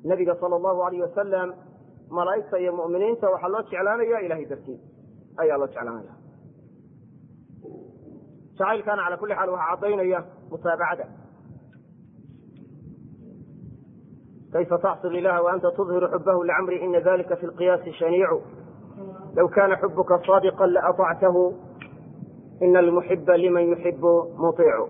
nabiga sala allahu alayh wasalam malaa'igta iyo mu'miniinta waxaa loo jeclaanaya ilahay dartiis ayaa loo jeclaanaya jacaylkaana cala kulli xaal waxaa caddaynaya mutaabacada kayfa taxsil ilaha waanta tudhiru xubahu licamri ina dalika fi lqiyaasi shaniicu low kana xubuka saadiqa laatactahu ina almuxiba liman yuxibu muiicu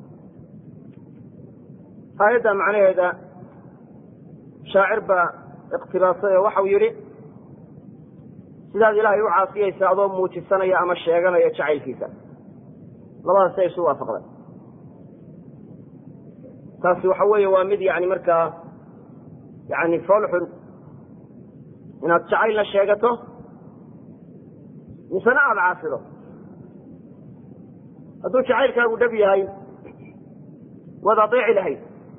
aayadda macnaheeda shaacir baa iqtibaasay oo waxau yidhi sidaad ilaahay u caasiyaysa adoo muujisanaya ama sheeganaya jacaylkiisa labadaas ay isu waafaqday taasi waxa weeye waa mid yani markaa yani foolxun inaad jacaylna sheegato misena aada caasido hadduu jacaylkaagu dhab yahay waad adeeci lahayd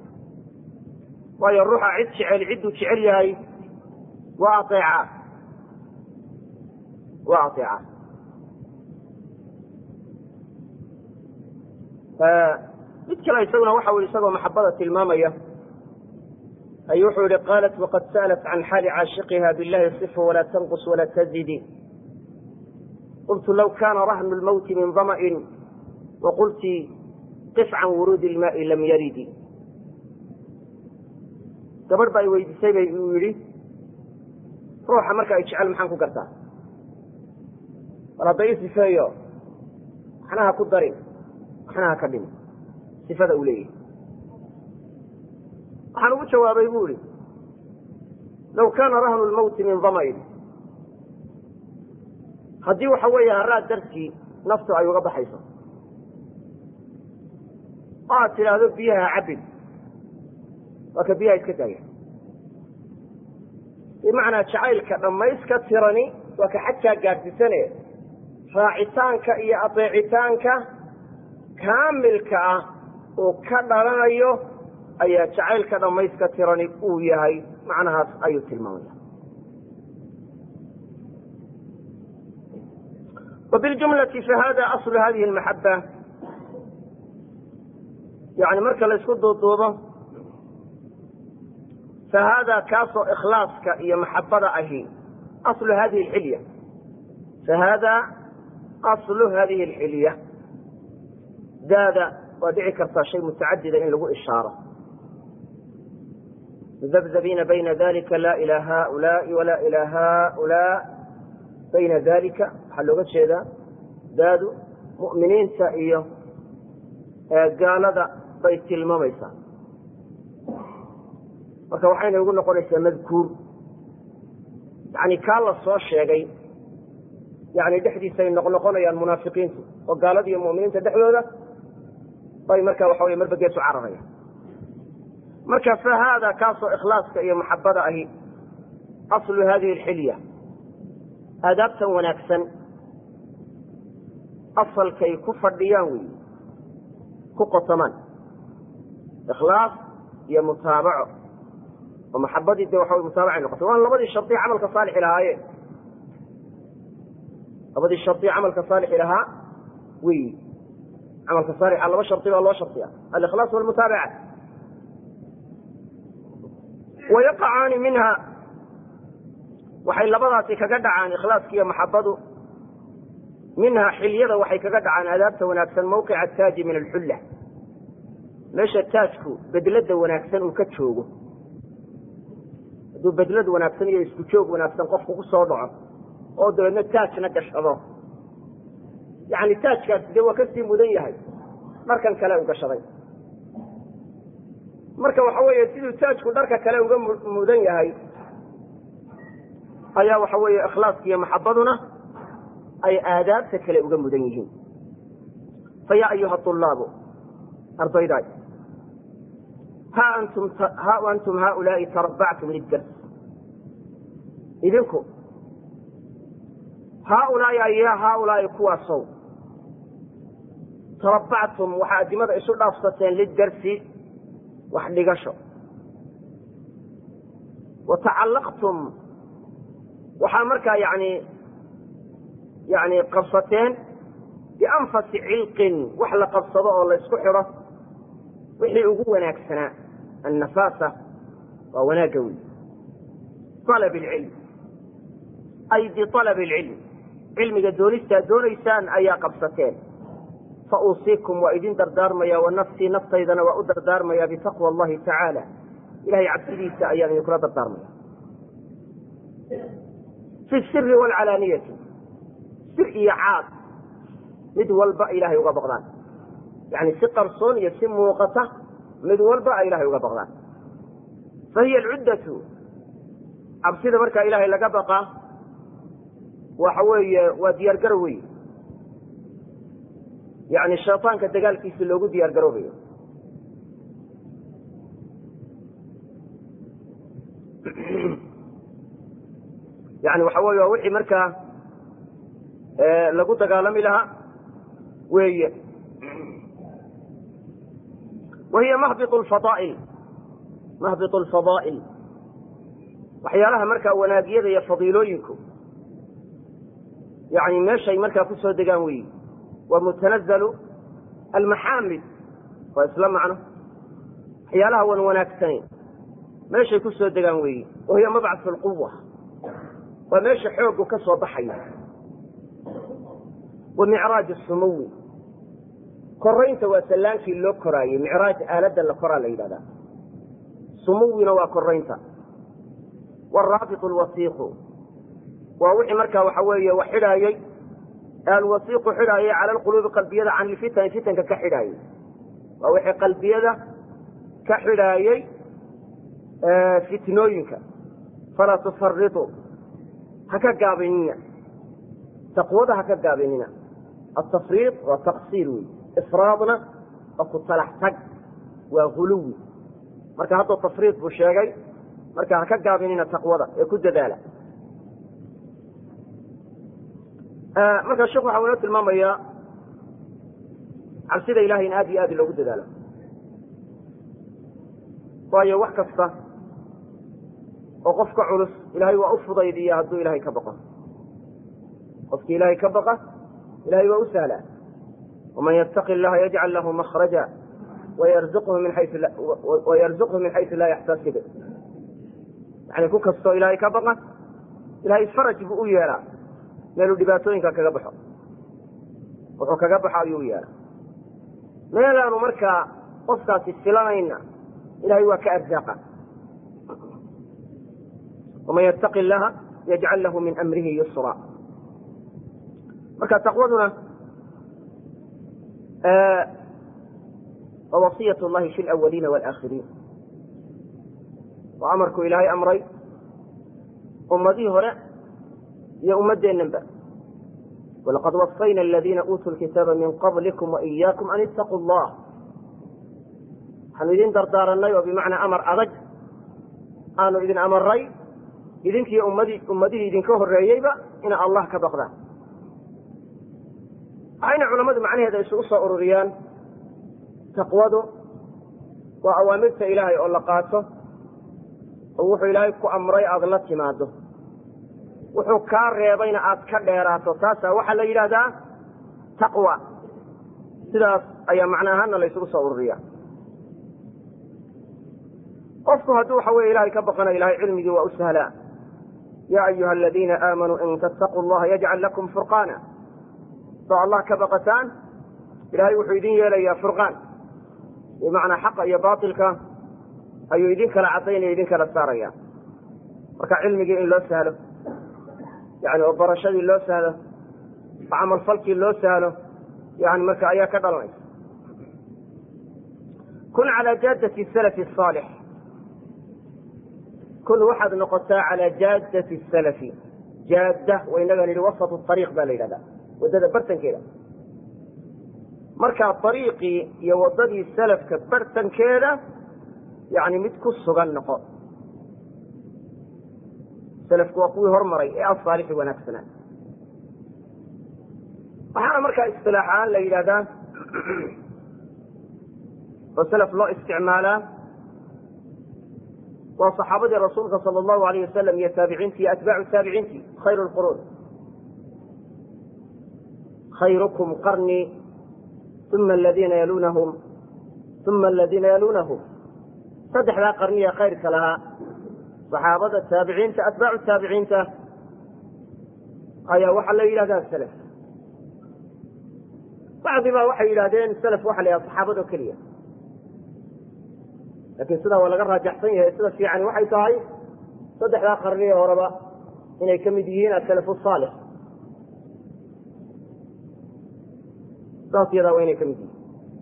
waayo ruuxa cid jecel cidduu jecel yahay waa aeecaa waa aeecaa mid kale isaguna waxa ui isagoo maxabada tilmaamaya ayuu wuxuu yihi qaalat waqad sa'lat can xaali caashiqiha billahi صifa walaa tanqus walaa tazidi qultu law kana rahnu lmawti min dama'in waqulti qif can wuruudi ilmaai lam yaridi gabadh ba ay weydiisay bay uu yidhi ruuxa marka ay jecel maxaan ku gartaa bal hadda ii sifeeyo waxna ha ku darin waxna ha ka dhimi sifada uu leeyahay waxaan ugu jawaabay bu ihi law kaana rahnu lmawti min dama'in haddii waxa weeye haraad dartii naftu ay uga baxayso oo aad tidhaahdo biyaha cabin waa ka biyaha iska daaya bimacnaa jacaylka dhammayska tirani waa ka xajkaa gaadhsisane raacitaanka iyo adeecitaanka kaamilka ah uu ka dhalanayo ayaa jacaylka dhammayska tirani uu yahay macnahaas ayuu tilmaamaya wabiljumlati fahada aslu hadihi lmaxaba yani marka la isku duuduubo fahada kaasoo ikhlaaska iyo maxabada ahi aslu hadihi alxilya fahada aslu hadihi alxilya daada waa dhici kartaa shay mutacadida in lagu ishaaro mudabdabiina bayna dalika la ila haulaai wala ila haulaa bayna dalika waxaa looga jeedaa daadu mu'miniinta iyo gaalada bay tilmaamaysaa marka waxayna ugu noqonaysaa madkuur yani kaa la soo sheegay yani dhexdiisay noqnoqonayaan munaafiqiintu oo gaalada iyo mu'miniinta dhexdooda bay marka waxa wey marba geesu cararaya marka fa haada kaasoo ikhlaaska iyo maxabada ahi aslu hadihi alxilya aadaabtan wanaagsan asalkay ku fadhiyaan wey ku qotomaan ikhlaas iyo mutaabaco oo maxabadii de waxa mutaabacay noqotay waan labadii shardi camalka saalixi lahaayeen labadii shardi camalka saalixi lahaa wey camalka saalixa laba shardi baa loo shardiya alikhlaas walmutaabaca wayaqacaani minha waxay labadaasi kaga dhacaan ikhlaaska iyo maxabadu minha xilyada waxay kaga dhacaan aadaabta wanaagsan mawqica taaji min alxulla meesha taajku bedlada wanaagsan uu ka joogo hadduu bedlad wanaagsan iyo isku joog wanaagsan qofku ku soo dhaco oo dabeedna taajna gashado yani taajkaasi dee waa kasii mudan yahay dharkan kale u gashaday marka waxa weeye siduu taajku dharka kale uga mudan yahay ayaa waxa weeye ikhlaaska iyo maxabaduna ay aadaabta kale uga mudan yihiin fa yaa ayuha ulaabu ardaydaay ha antum ha antum haaulaai tarabactum lidars idinku haaulaai aya haaulaai kuwaasow tarabactum waxaa adimada isu dhaafsateen lidarsi wax dhigasho wa tacallaqtum waxaa markaa yani yani qabsateen bianfasi cilqin wax la qabsado oo la isku xidho wixii ugu wanaagsanaa annafaasa waa wanaagga wey alab ilcilm ay bialab ilcilm cilmiga doonistaad doonaysaan ayaa qabsateen fa uusiikum waa idin dardaarmaya wa nafsii naftaydana waa u dardaarmaya bitaqwa allahi tacaala ilahay cabsidiisa ayaan idinkula dardaarmaya fi siri waalcalaaniyati sir iyo caad mid walba ilaahay uga baqdaan yani si qarsoon iyo si muuqata mid walba ay ilahay uga baqdaan fa hiya alcuddatu cabsida markaa ilaahay laga baqaa waxa weeye waa diyaar garow wey yani shayطaanka dagaalkiisa loogu diyaar garoobayo yani waxa weye waa wixii markaa lagu dagaalami lahaa weeye wa hiya mahbiط اfadaa'il mahbiط اlfadaa'il waxyaalaha markaa wanaagyada iyo fadiilooyinku yani meeshay markaa ku soo degaan weyi wa mutanazalu almaxaamid waa isla macno waxyaalaha wan wanaagsanayn meeshay ku soo degaan weyi wa hiya mabcaث اlquwa waa meesha xoogu ka soo baxaya wa micraaj الsumuwi koraynta waa sallaankii loo koraayey micraaj aaladda la koraa la yidhahdaa sumuwina waa koraynta waraabit lwasiiqu waa wixii markaa waxa weeye wax xidhaayey alwasiiqu xidhaayay cala alquluubi qalbiyada can ilfitani fitanka ka xidhaayey waa wixii qalbiyada ka xidhaayey fitnooyinka falaa tufaritu ha ka gaabinina taqwada ha ka gaabinina atafriid waa taqsiir wey ifraadna waa ku talax tag waa huluwi marka hadduu tafriid buu sheegay marka ha ka gaabinina taqwada ee ku dadaala marka sheekhu waxa inoo tilmaamayaa cabsida ilahay in aad iyo aad loogu dadaalo waayo wax kasta oo qofka culus ilahay waa u fudaydiya hadduu ilahay ka baqo qofkii ilahay ka baqa ilahay waa u sahlaa waman yattaqi llaha yajcal lahu makhraja wayarzuqhu min xaysu laa yaxtasib yani ku kastoo ilaahay ka baqa ilahay faraj buu u yeelaa meeluu dhibaatooyinka kaga baxo wuxuu kaga baxo ayuu u yeelaa meelaanu markaa qofkaasi filanayna ilahay waa ka arzaaqa waman yattaqi illaha yajcal lahu min amrihi yusra marka taqwaduna waa wasiyat llahi fi lawaliina walaaakhiriin waa amarku ilaahay amray ummadihii hore iyo ummadeennanba walaqad wasayna aladiina uutuu lkitaaba min qablikum waiyaakum an ittaquu allah waxaanu idin dardaaranay oo bimacnaa amar adag aanu idin amaray idinkiiyo ummadi ummadihii idinka horreeyeyba ina allah ka baqdaan waxayna culammadu macnaheeda isugu soo ururiyaan taqwadu waa awaamirta ilaahay oo la qaato oo wuxuu ilaahay ku amray aada la timaado wuxuu kaa reebayna aad ka dheeraato taasaa waxaa la yidhaahdaa taqwa sidaas ayaa macna ahaana la ysugu soo ururiya qofku hadduu waxa weye ilahay ka baqana ilahay cilmigii waa u sahlaa ya ayuha aladiina aamanuu in tattaquu llaha yajcal lakum furqaana soo allah ka baqataan ilahay wuxuu idin yeelayaa furqaan bimacnaa xaqa iyo baatilka ayuu idin kala caddaynaya idin kala saaraya marka cilmigii in loo sahlo yani oo barashadii loo sahlo oo camalfalkii loo sahlo yani marka ayaa ka dhalanaysa kun calaa jaadati salafi saalix kun waxaad noqotaa calaa jaadati salafi jaadda waynaga nidhi wasatu ariiq baa la yidhahdaa waddada bartankeeda markaa ariiqii iyo waddadii salafka bartankeeda yani mid ku sugan noqo salafku waa kuwii hormaray ee asaalixi wanaagsanaa waxaana markaa istilaax ahaan la yidhahdaa oo salaf loo isticmaalaa waa saxaabadii rasuulka sala allahu alayh wasalam iyo taabiciintii iyo atbaacu taabiciintii khayru lquruun khayrukum qarnii uma aladiina yalunahum uma aladiina yalunahum saddexdaa qarniya khayrka lahaa saxaabada taabiciinta atbaacu taabiciinta ayaa waxaa la yidhahdaa salaf bacdi baa waxay yidhahdeen salaf waxa la yidhahda saxaabado keliya laakiin sidaa waa laga raajaxsan yahay sida fiicani waxay tahay saddexdaa qarniye horeba inay ka mid yihiin asalafu saalix saas yadaa waa inay ka mid yihiin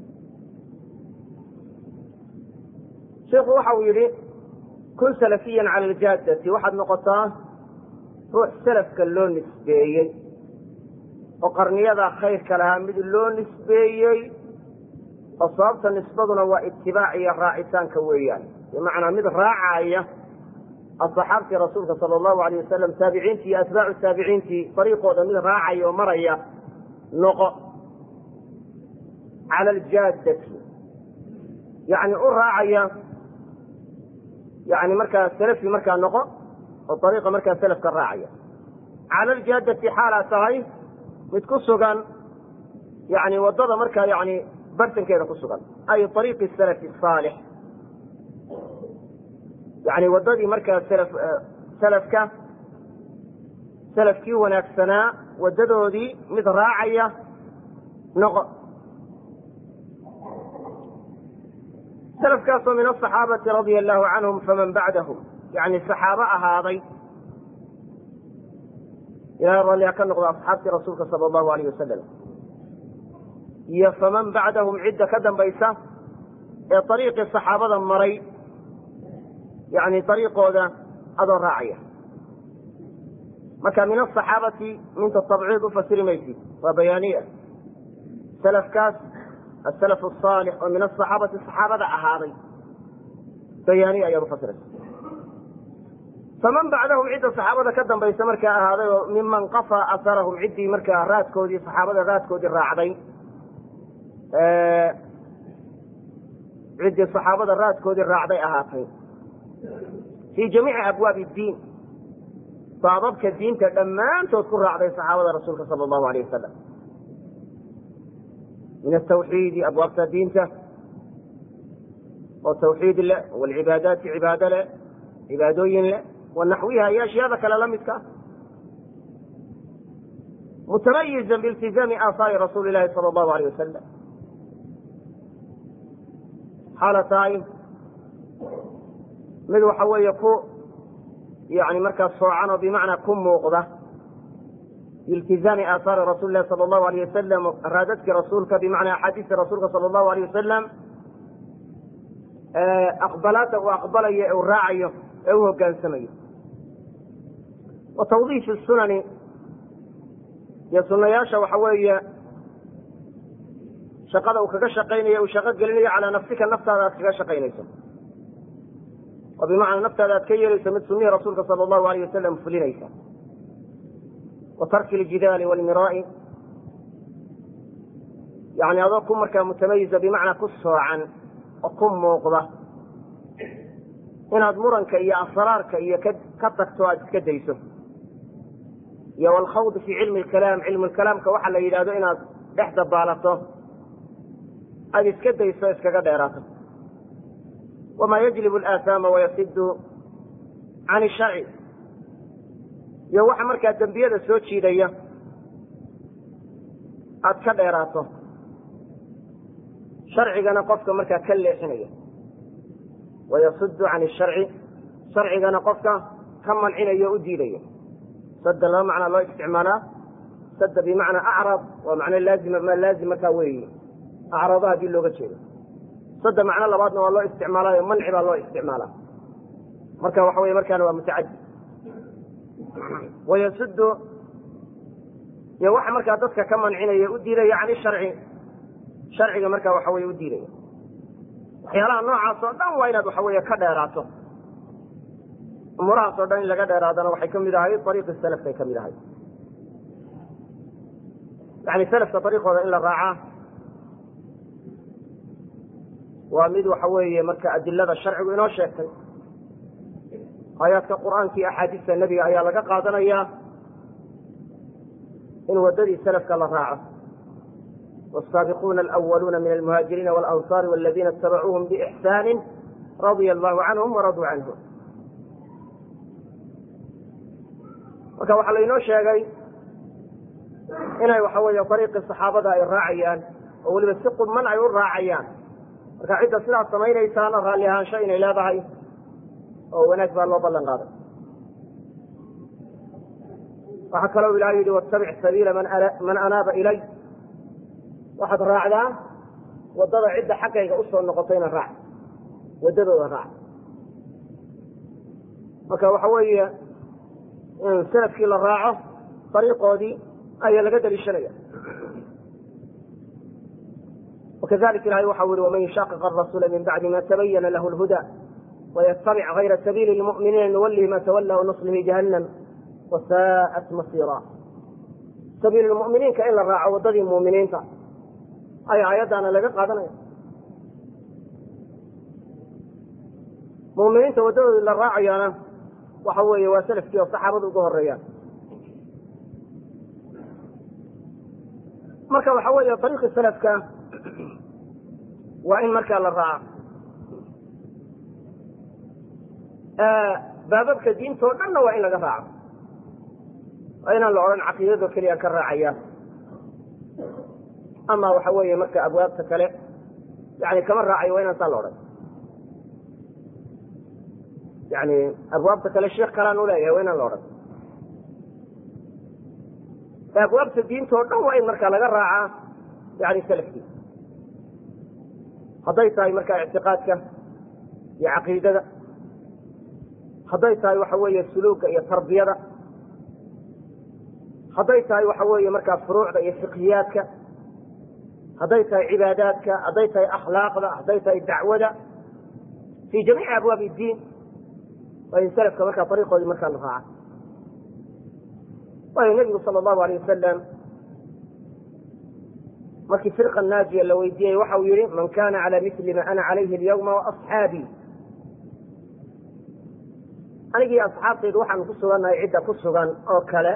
sheikhu waxa uu yidhi kun salafiyan cala aljaadati waxaad noqotaa ruux salafka loo nisbeeyey oo qarniyadaa khayrka lahaa mid loo nisbeeyey oo sababta nisbaduna waa itibaac iyo raacitaanka weeyaan bimacnaa mid raacaya asxaabtii rasuulka sala allahu alayh wasalam taabiciintii iyo atbaacu taabiciintii fariiqooda mid raacaya oo maraya noqo cala aljaadati yani u raacaya yani markaa salafi markaa noqo oo ariiqa markaa salafka raacaya cala aljaadati xaalaa tahay mid ku sugan yani wadada markaa yani bartankeeda ku sugan ay ariiqi salafi saalix yani wadadii markaa salafka salafkii wanaagsanaa wadadoodii mid raacaya noqo salafkaasoo min asaxaabati radia allahu canhum faman bacdahum yani saxaabo ahaaday ilahay ralliha ka noqdo asxaabtii rasuulka sala allahu alayh wasalam iyo faman bacdahum cidda ka dambaysa ee ariiqii saxaabada maray yani ariiqooda adoo raacaya marka min asaxaabati minta tabciid u fasiri maysid waa bayaaniya salafkaas asalaf asaalix oo min asaxaabati saxaabada ahaaday bayaaniya ayaad ufasiraysa faman bacdahum cidda saxaabada ka dambaysa markaa ahaaday oo miman qafaa asarahum ciddii markaa raadkoodii saxaabada raadkoodii raacday ciddii saxaabada raadkoodii raacday ahaatay fii jamiici abwaabi diin baababka diinta dhammaantood ku raacday saxaabada rasuulka sala allahu alayh wasalam min atawxiidi abwaabta diinta oo tawxiid leh walcibaadaati cibaado leh cibaadooyin leh wanaxwiha iyo ashyaada kale la midka mutamayizan biiltizaami aahaari rasuuli ilahi sala allahu alayh wasalam xaala tahay mid waxa weeye ku yani markaa soocan oo bimacnaa ku muuqda biiltizaami aahaari rasuuli lahi sala allahu alayh wasalam raadadkii rasuulka bimacnaa axaadiistii rasuulka sala allahu alayh wasalam aqbalaada uu aqbalayo ee uu raacayo ee u hogaansamayo wa tawdiifi sunani iyo sunayaasha waxa weeye shaqada uu kaga shaqaynayo uu shaqo gelinayo calaa nafsika naftaada aad kaga shaqaynayso oo bimacnaa naftaada aad ka yeelayso mid sunihii rasuulka sala allahu alayh wasalam fulinaysa wa tarki ljidaali walmiraa'i yani adoo ku markaa mutamayiza bimacnaa ku soocan oo ku muuqda inaad muranka iyo asraarka iyo ka tagto aad iska dayso iyo walkhawd fii cilmi lkalaam cilmu lkalaamka waxaa la yidhahdo inaad dhex dabaalato aada iska dayso iskaga dheeraato wamaa yajlib alaahaama wayasidu can isharci iyo waxa markaa dembiyada soo jiidaya aada ka dheeraato sharcigana qofka markaa ka leexinaya wayasudu can isharci sharcigana qofka ka mancinaya o u diidaya sada laba macnaa loo isticmaalaa sada bimacnaa acrab waa macno laazima ma laazim markaa weeye acrado haddii looga jeedo sada macno labaadna waa loo isticmaalaayo manci baa loo isticmaalaa marka waxa wey markaana waa mutacadi wayasudu iyo waxa markaa dadka ka mancinaya u diidaya can isharci sharciga markaa waxa weye u diidaya waxyaalaha noocaas oo dhan waa inaad waxa weeye ka dheeraato umuurahaas oo dhan in laga dheeraadana waxay kamid ahay ariiqi salafkay kamid ahay yani salafka ariiqooda in la raacaa waa mid waxa weeye marka adilada sharcigu inoo sheegtay aayaadka qur'aanka iyo axaadiista nebiga ayaa laga qaadanayaa in wadadii salafka la raaco والسابقون الأولون من المهاجرين والأنصار والذين اتبعوهم بإحسان رضي الله عنهم ورضوا عنه marka waxaa lainoo sheegay inay waxa weeye dariiqii saxaabada ay raacayaan oo weliba si qudman ay u raacayaan marka cidda sidaas samaynaysaana raalli ahaansho inay leedahay oo wanaag baa loo ballan qaaday waxaa kaloo ilahay yidhi wattabic sabiila man anaaba ilay waxaad raacdaa waddada cidda xaggayga usoo noqotayna raac waddadooda raac marka waxa weeye in salafkii la raaco dariiqoodii ayaa laga daliishanaya wakadalika ilahay waxau yihi waman yushaqiq arasuula min bacdi ma tabayana lahu lhuda waytabic gayra sabiili lmu'miniina nuwalihi ma tawalla wanuslihi jahannam wasaa'at masiira sabiil lmu'miniinka in la raaco waddadii mu'miniinta ayaa aayaddaana laga qaadanaya mu'miniinta waddadoodii la raacayaana waxa weeye waa salafkii oo saxaabada uga horeeyaan marka waxa weeye dariiqii salafka waa in markaa la raaco baababka diinta oo dhanna waa in laga raaco waa inaan la odhan caqiidado keliya ka raacaya ama waxa weeye marka abwaabta kale yani kama raacayo waa inaan saa la odhan yani abwaabta kale sheekh kalaan uleeyahay waa inaan la odhan abwaabta diinta oo dhan waa in marka laga raacaa yani salafkii hadday tahay marka ictiqaadka iyo caqiidada hadday tahay waxa weeye suluuga iyo tarbiyada hadday tahay waxa weeye markaa furuucda iyo fiqhiyaadka hadday tahay cibaadaadka hadday tahay akhlaaqda hadday tahay dacwada fi jamiici abwaabi diin waa in salafka markaa ariiqoodii markaa la raaca waayo nebigu sala allahu alayh wasalam markii firqa naajiya la weydiiyey waxa uu yihi man kana cala mili ma ana calayhi alyawma waasxaabii anigii asxaabtaydu waxaanu ku sugannahay cidda ku sugan oo kale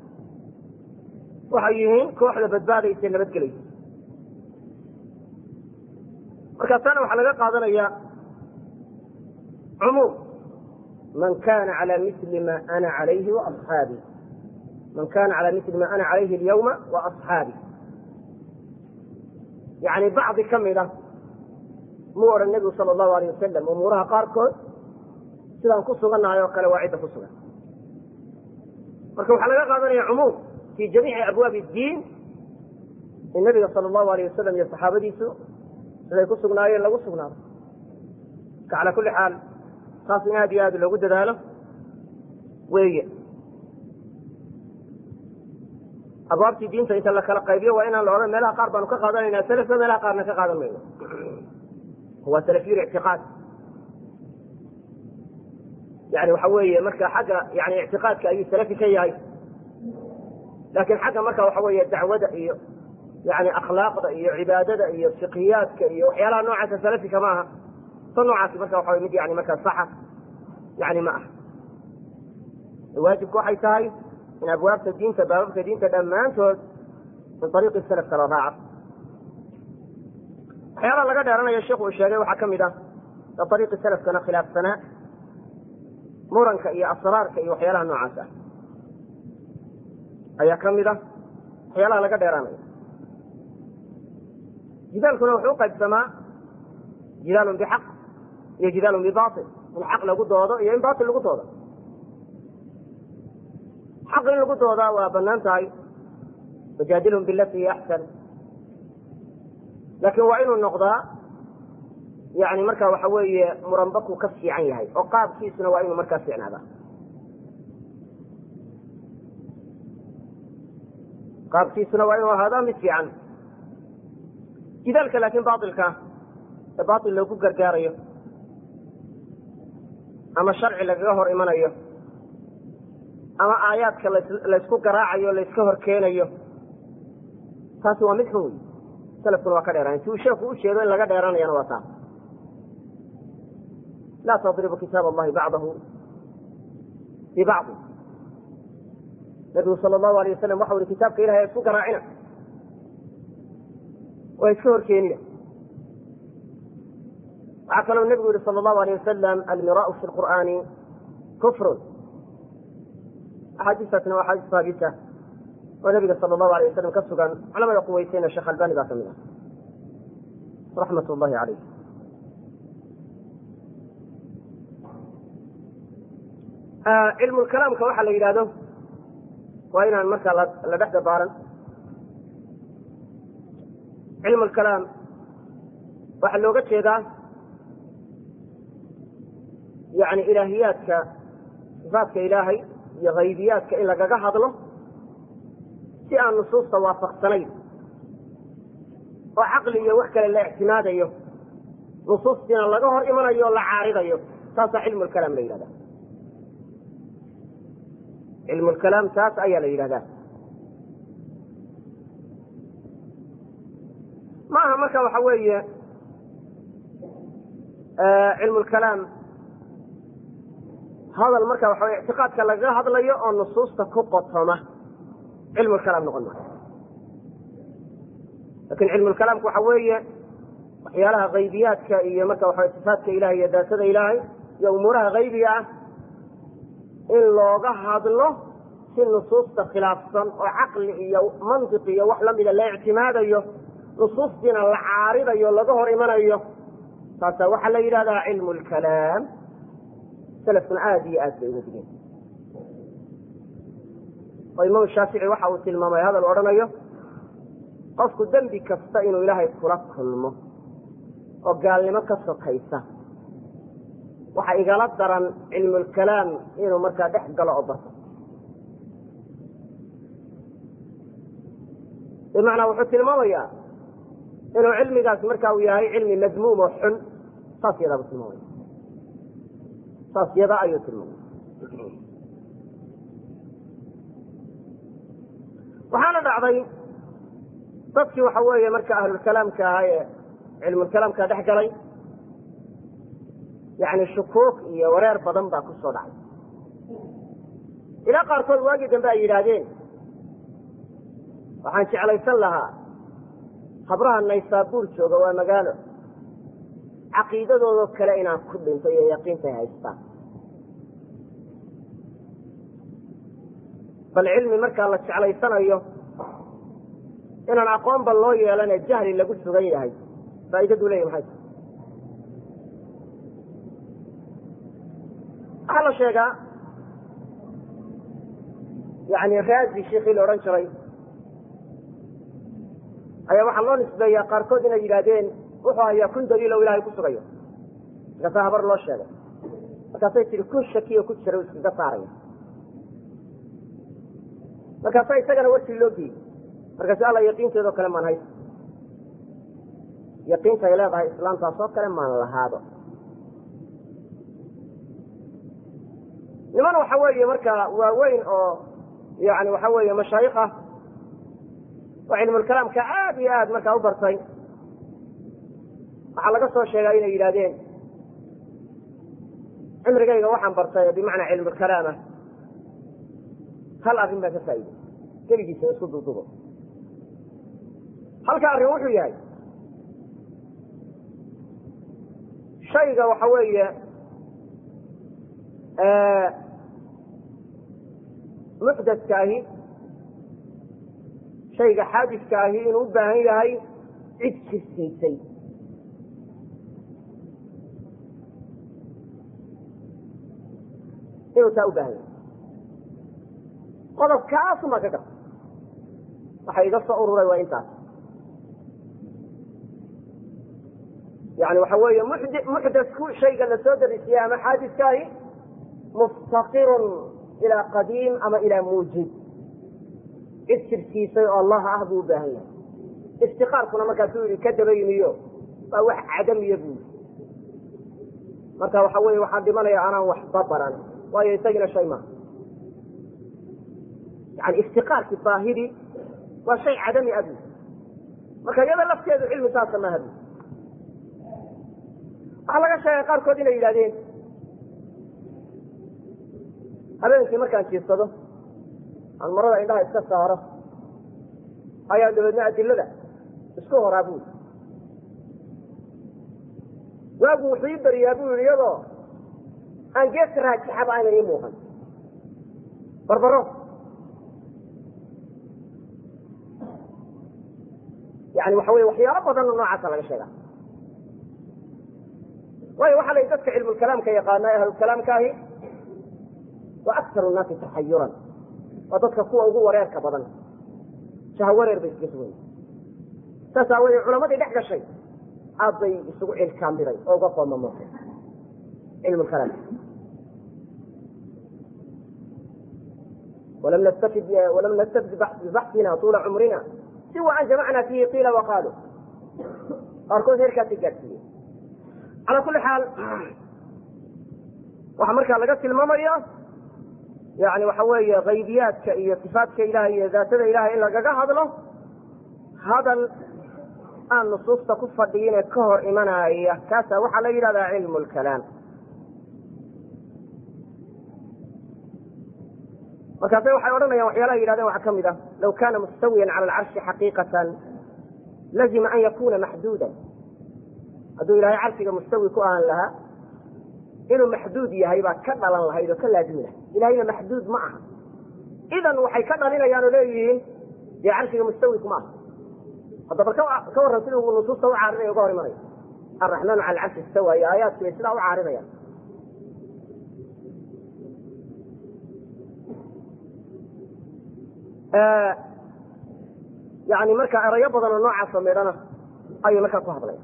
waxay yihiin kooxda badbaadaysa nabadgelaysa markaasaana waxaa laga qaadanaya cumuum man kana cala mili ma ana calayhi waasxaabii man kana cala mili ma ana calayhi alyawma waasxaabii yani bacdi ka mid a muu odhan nebigu sala allahu alayh wasalam umuuraha qaarkood sidaan ku sugannahay oo kale waa cidda ku sugan marka waxaa laga qaadanaya cumuum fi jamiici abwaabi diin in nabiga sala allahu alayh wasalam iyo saxaabadiisu siday ku sugnaayeen lagu sugnaado marka calaa kulli xaal taas in aad iyo aad loogu dadaalo weeye abwaabtii diinta inta la kala qaybiyo waa inaan la odhan meelaha qaar baanu ka qaadanayna salafka meelaha qaarna ka qaadan mayno waa salafiyul ictiqaad yani waxa weeye marka xagga yani ictiqaadka ayuu salafi ka yahay laakiin xagga marka waxa weeye dacwada iyo yani akhlaaqda iyo cibaadada iyo fiqhiyaadka iyo waxyaalaha noocaasa salafika ma aha ta noocaasi marka waxa mid yani markaa saxa yani ma aha waajibku waxay tahay in abwaabta diinta baababka diinta dhammaantood min ariiqi salafka la raaco waxyaalaha laga dheeranayo sheikhu uu sheegay waxaa ka mid ah ariiqi salafkana khilaafsanaa muranka iyo asraarka iyo waxyaalaha noocaas ah ayaa ka mid ah waxyaalaha laga dheeraanayo jidaalkuna wuxuu uqaybsamaa jidaalun bixaq iyo jidaalun bibail in xaq lagu doodo iyo in bail lagu doodo xaq in lagu doodaa waa banaan tahay wajaadilhum bilati hiya axsan laakiin waa inuu noqdaa yani marka waxa weeye muranbaku ka fiican yahay oo qaabkiisuna waa inuu markaa fiicnaada qaabkiisuna waa inuu ahaadaa mid fiican jidaalka laakiin bailka ee bail loogu gargaarayo ama sharci lagaga hor imanayo ama aayaadka laysku garaacayo layska hor keenayo taasi waa mid xun wey salafkuna waa ka dheeraan si uu sheeku u jeedo in laga dheeranayana waa taas laa tadribu kitaab allahi bacdahu bibacdi nabigu sala allahu alayh wasalam waxau ihi kitaabka ilahay isku garaacina waa iska hor keenina waxaa kaloo nebigu yihi sala allahu alayh wasalam almiraau fi lqur'aani kufrun axaadiistaasna waa axaadiis haabita oo nabiga sala allahu alay wasalam ka sugan culamada quweysayna sheekh albani baa ka mid ah raxmat ullahi caleyh cilmulkalaamka waxaa la yidhahdo waa inaan markaa la dhex dabaaran cilmulkalaam waxaa looga jeedaa yani ilaahiyaadka sifaatka ilaahay iyo haybiyaadka in lagaga hadlo si aan nusuusta waafaqsanayn oo caqli iyo wax kale la ictimaadayo nusuustiina laga hor imanayo o la caaridayo taasaa cilmulkalaam la yidhahda cilmulkalaam taas ayaa la yidhahdaa ma aha marka waxa weeye cilmulkalaam hadal marka waxa wey ictiqaadka lagaga hadlayo oo nusuusta ku qotoma cilmulkalaam noqon maayo lakin cilmulkalaamku waxa weeye waxyaalaha haybiyaadka iyo marka waxa sifaatka ilahay iyo daatada ilaahay iyo umuuraha haybiga ah in looga hadlo si nusuusta khilaafsan oo caqli iyo mantiq iyo wax lamida la ictimaadayo nusuustiina la caaridayo laga hor imanayo taasa waxaa la yidhahdaa cilmu lkalaam salafkuna aada iyo aad bay uga digeen oo imaam shaafici waxa uu tilmaamay hadal odhanayo qofku dembi kasta inuu ilaahay kula kulmo oo gaalnimo ka sokaysa waxa igala daran cilmulkalaam inuu markaa dhex galo oo barto bimacnaa wuxuu tilmaamayaa inuu cilmigaas marka uu yahay cilmi madmuum oo xun saas yadaa buu tilmaamaya saas yadaa ayuu tilmaamaya waxaana dhacday dadkii waxa weeye marka ahlulkalaamka ahaa ee cilmulkalaamka dhex galay yani shukuuk iyo wareer badan baa ku soo dhacay ilaa qaarkood waagii dambe ay yidhaahdeen waxaan jeclaysan lahaa habraha naysaabuur jooga waa magaalo caqiidadoodoo kale inaan ku dhinto iyo yaqiintay haystaan bal cilmi markaa la jeclaysanayo inaan aqoonba loo yeelane jahli lagu sugan yahay faa'iidadu leeya maxay tahay waxaa la sheegaa yani raazi sheikii la odhan jiray ayaa waxaa loo nisbeeyaa qaarkood inay yidhaahdeen wuxuu hayaa kun daliil o ilahay ku sugayo markaasaa habar loo sheegay markaasay tihi kun shakiyo ku jira iskaga saaraya markaasaa isagana warkii loo geeyey markaasu alla yaqiinteedoo kale maan haysa yaqiinta ay leedahay islaamtaasoo kale maan lahaado niman waxa weeye marka waaweyn oo yani waxa weeye mashaayikh ah oo cilmulkalaamka aad iyo aad markaa u bartay waxaa laga soo sheegaa inay yidhahdeen cimrigayga waxaan bartay bimacnaa cilmulkalaamah hal arrin baan ka faa'iday keligiisa isku duudubo halka arrin wuxuu yahay shayga waxa weeye muxdaska ahi shayga xaadiska ahi inuu u baahan yahay cid jirsiisay inuu taa u baahan yahay qodobkaasumaa ka garta waxa iga soo ururay waa intaas yani waxa weeye muxdasku shayga la soo darisiye ama xaadiskaahi muftaqirun ilaa qadiim ama ilaa muujib cid jirsiisay oo allah ah buu u baahan yahay iftiqaarkuna markaasuu yihi ka dabayniyo waa wax cadamiya buu yii marka waxa weye waxaan dhimanaya anaan waxba baran waayo isagina shay maaha yani iftiqaarki baahidi waa shay cadami a buu marka iyada lafteedu cilmi saasa maaha bu waxaa laga sheegay qaarkood inay yidhahdeen habeenkii markaan jiirsado aan marada indhaha iska saaro ayaa dabeedna adilada isku horaa bui waagu wuxuu ii beriyaa bu yihi iyadoo aan geeska raajixaba aynan ii muuqan barbaro yani waxa wey waxyaalo badan oo noocaasa laga sheega waayo waxaa la dadka cilmulkalaamka yaqaana ee ahlulkalaamka ahi wa aktaru nnaasi taxayuran waa dadka kuwa ugu wareerka badan shaha wareer bay iskaga sugan saas aawoodee culamadii dhex gashay aad bay isugu cilkaambiray oo uga qoomamotay cilmu lkalaam walam nastafid walam nastafid bibaxsina tuula cumrina siwa an jamacna fiihi qiila waqaalu qaarkood heerkaasay gaadhsiiye calaa kulli xaal waxaa markaa laga tilmaamaya yani waxa weeye haybiyaadka iyo sifaadka ilahay iyo daatada ilahay in lagaga hadlo hadal aan nusuusta ku fadhiyine ka hor imanaya kaasa waxaa la yidhahdaa cilmu lkalaam markaase waxay odhanayaan waxyaalaha yidhahdeen waxaa ka mid ah law kana mustawiyan cala alcarshi xaqiiqatan lazima an yakuna maxduudan hadduu ilahay carshiga mustawi ku ahaan lahaa inuu maxduud yahay baa ka dhalan lahayd oo ka laazimi lahayd ilahayna maxduud ma aha idan waxay ka dhalinayaan oo leeyihiin dee carshiga mustawi kuma aha hadda bal ka warran sida uu nusuusta u caarinaya uga hor imanaya alraxmaanu cala alcarshi istawa iyo aayaadku ay sidaa u caarinayaan yani marka erayo badan oo noocaasoo midhana ayay markaa ku hadlaya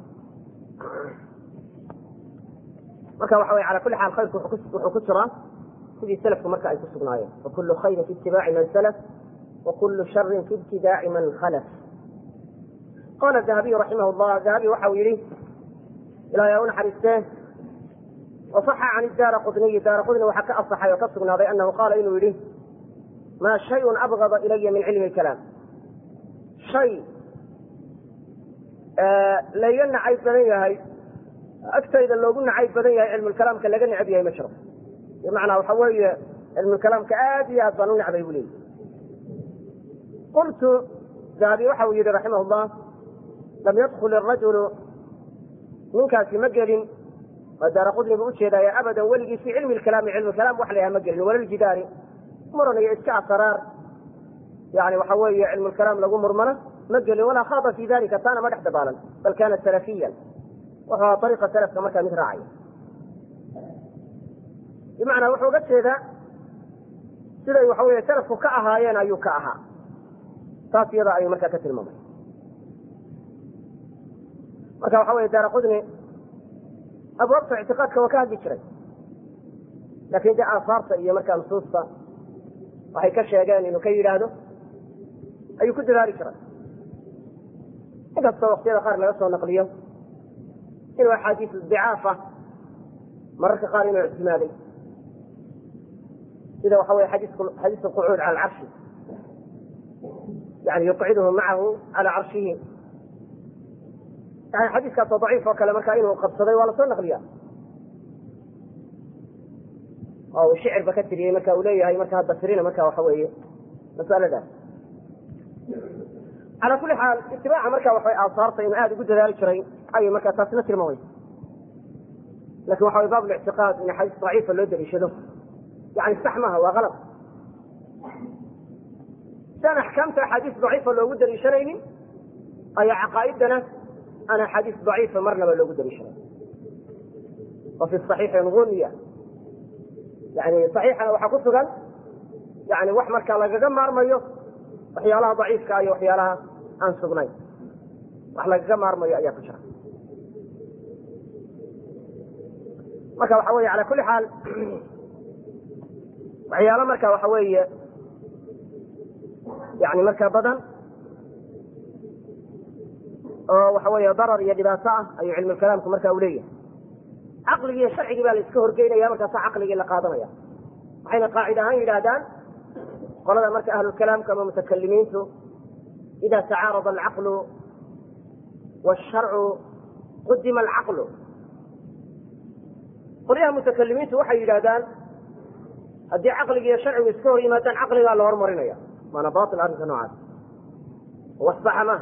marka waxa wey ala kuli xaal khayrku wuxuu ku jiraa sidii selafku marka ay ku sugnaayeen wakulu khayrin fi itibaaci man salaf wakulu sharin fi ibtidaaci man khalaf qala dahabiyu raximah llah dahabi waxa uu yihi ilahay ha u naxariistee wasaxa can daara qudniyi daara qudni waxaa ka asaxay oo ka sugnaaday anahu qaala inuu yihi ma shayun abgada ilaya min cilmi kalaam shay layga nacayb badan yahay agtayda loogu nacayb badan yahay cilmulkalaamka laga necab yahay ma jiro bimacnaa waxa weeye cilmulkalaamka aad iyo aad baan u necbay bu leeyi qultu dahabi waxa uu yihi raximah llah lam yadkul irajulu ninkaasi ma gelin waa daara qudni bu ujeedaya abadan weligii fi cilmi lkalaami cilmulkalaam wax la yaha ma gelin walaljidaari muran iyo iska asraar yani waxa weeye cilmulkalaam lagu murmana ma gelin walaa khaada fi dalika taana ma dhex dabaalan bal kana salafiyan wuxuu ahaa ariiqa salafka markaa mid raacaya bimacnaa wuxuu uga jeedaa siday waxa weye salafku ka ahaayeen ayuu ka ahaa taas iyada ayuu markaa ka tilmaamay marka waxa weye daara qudni abwaabta ictiqaadka waa ka hadli jiray laakin dee aasaarta iyo markaa nusuusta waxay ka sheegeen inuu ka yidhaahdo ayuu ku dadaali jiray inkastoo waktiyada qaar laga soo naqliyo inuu axaadiis dicaafa mararka qaar inuu ictimaaday sida waxa weye xadiis alqucuud cala alcarshi yani yuqciduhu macahu cala carshihi yani xadiiskaasoo daciif oo kale markaa inuu qabsaday waa lasoo naqliya oo uu shicirba ka tiriyey marka uu leeyahay marka hadda tirina marka waxa weeye masaladaas calaa kuli xaal itibaaca marka waxay aasaarta inuu aada ugu dadaali jiray ayay markaa taasina tilmaamaysa lakin waxa way baab lictiqaad in axaadiis daciifa loo daliishado yani sax maaha waa kalab si aan axkaamta axaadiis daciifa loogu daliishanaynin ayaa caqaa'idana aan axaadiis daciifa marnaba loogu daliishanay wa fi صaxiixi gunya yani صaxiixana waxaa ku sugan yani wax markaa lagaga maarmayo waxyaalaha daciifka iyo waxyaalaha aan sugnayn wax lagaga maarmayo ayaa ku jira marka waxa weye ala kuli xaal waxyaalo marka waxa weeye yani markaa badan oo waxa weeye darar iyo dhibaato ah ayuu cilmulkalaamku marka u leeyahay caqligii iyo sharcigii baa la iska horgeynaya markaasa caqligii la qaadanaya waxayna qaacid ahaan yidhaahdaan qolada marka ahlulkalaamka ama mutakalimiintu ida tacaarada alcaqlu wsharcu qudima alcaqlu qolyaha mutakalimiintu waxay yidhahdaan haddii caqligi iyo sharcigu iska hor yimaadaan caqligaa la hormarinaya waana bail arrinka noocaas wax saxa maaha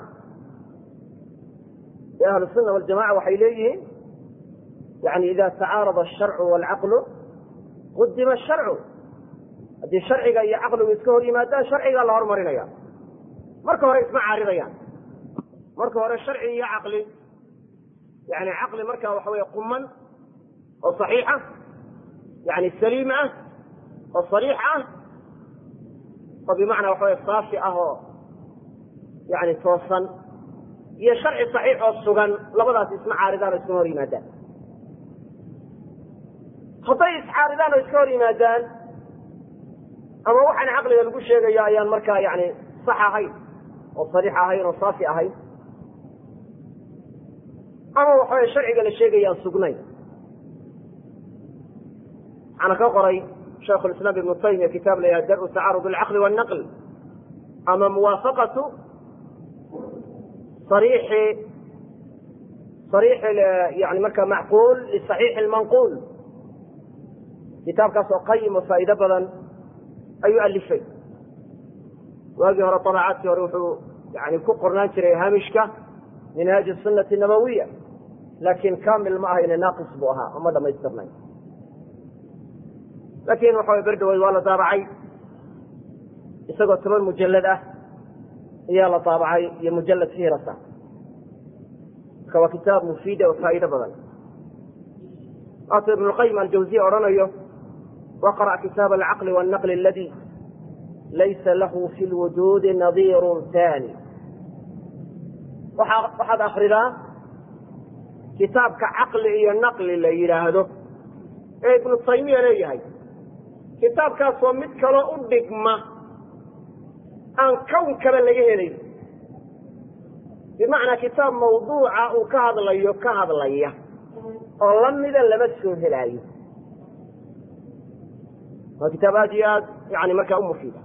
ee ahlu sunna waljamaca waxay leeyihiin yani ida tacaarada asharcu waalcaqlu qudima asharcu haddii sharciga iyo caqligu iska hor yimaadaan sharcigaa la hormarinaya marka hore isma caaridayaan marka hore sharci iyo caqli yani caqli markaa waxa wey quman oo saxiixa yani saliim ah oo sariix ah oo bimacnaa waxa wey saafi ah oo yani toosan iyo sharci saxiix oo sugan labadaas isma caaridaan oo iskama hor yimaadaan hadday iscaaridaan oo iska hor yimaadaan ama waxaan caqliga lagu sheegayo ayaan markaa yani sax ahayn oo sariix ahayn oo saafi ahayn ama waxawey sharciga la sheegaya aan sugnayn waxaana ka qoray shaikhu lislaam ibnu taymiya kitaab la yhaha dar-u tacaarud alcaqli wannaql ama muwaafaqatu sariixi sariixi yani marka macquul lisaxiixi lmanquul kitaabkaas oo qayim oo faa'iido badan ayuu alifay waagii hore طabacaadkii hore wuxuu yani ku qornaan jiray haamishka minhaaji sunati nabawiya laakiin kamil ma ahayne naaqis buu ahaa oo ma dhamaystirnay laakiin waxa way berdhaweyd waa la daabacay isagoo toban mujalad ah ayaa la daabacay iyo mujalad hiirasa marka waa kitaab mufiida oo faa'iido badan waatuu ibn lqayim aljawziya odhanayo waqra' kitaab alcaqli wannaqli aladi laysa lahu fi lwujuudi nadiirun tani waa waxaad akridaa kitaabka caqli iyo naqli la yidhaahdo ee ibnu taymiya leeyahay kitaabkaasoo mid kaloo u dhigma aan kown kale laga helayn bimacnaa kitaab mawduuca uu ka hadlayo ka hadlaya oo lamida lama soo helaayo waa kitaab aad iyo aad yani markaa u mufiida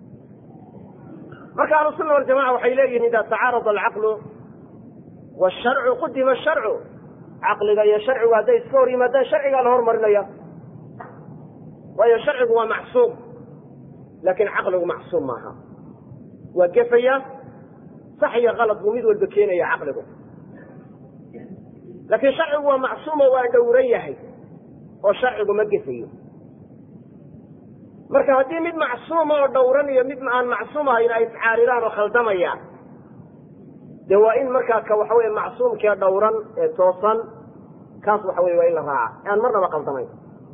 marka ahlusunna waljamaca waxay leeyihin ida tacaarada alcaqlu washarcu qudima sharcu caqliga iyo sharcigu hadday iska hor yimaadaan sharcigaa la hormarinaya waayo sharcigu waa macsuum laakiin caqligu macsuum maaha waa gefaya sax iyo kalad buu mid walba keenaya caqligu laakiin sharcigu waa macsuumo waa dhowran yahay oo sharcigu ma gefayo marka haddii mid macsuuma oo dhowran iyo mid aan macsuum ahayn ay iscaaridaan oo khaldamayaan de waa in markaa ka waxa wey macsuumkee dhowran ee toosan kaas waxa wey waa in la raaca aan marnaba khaldamayn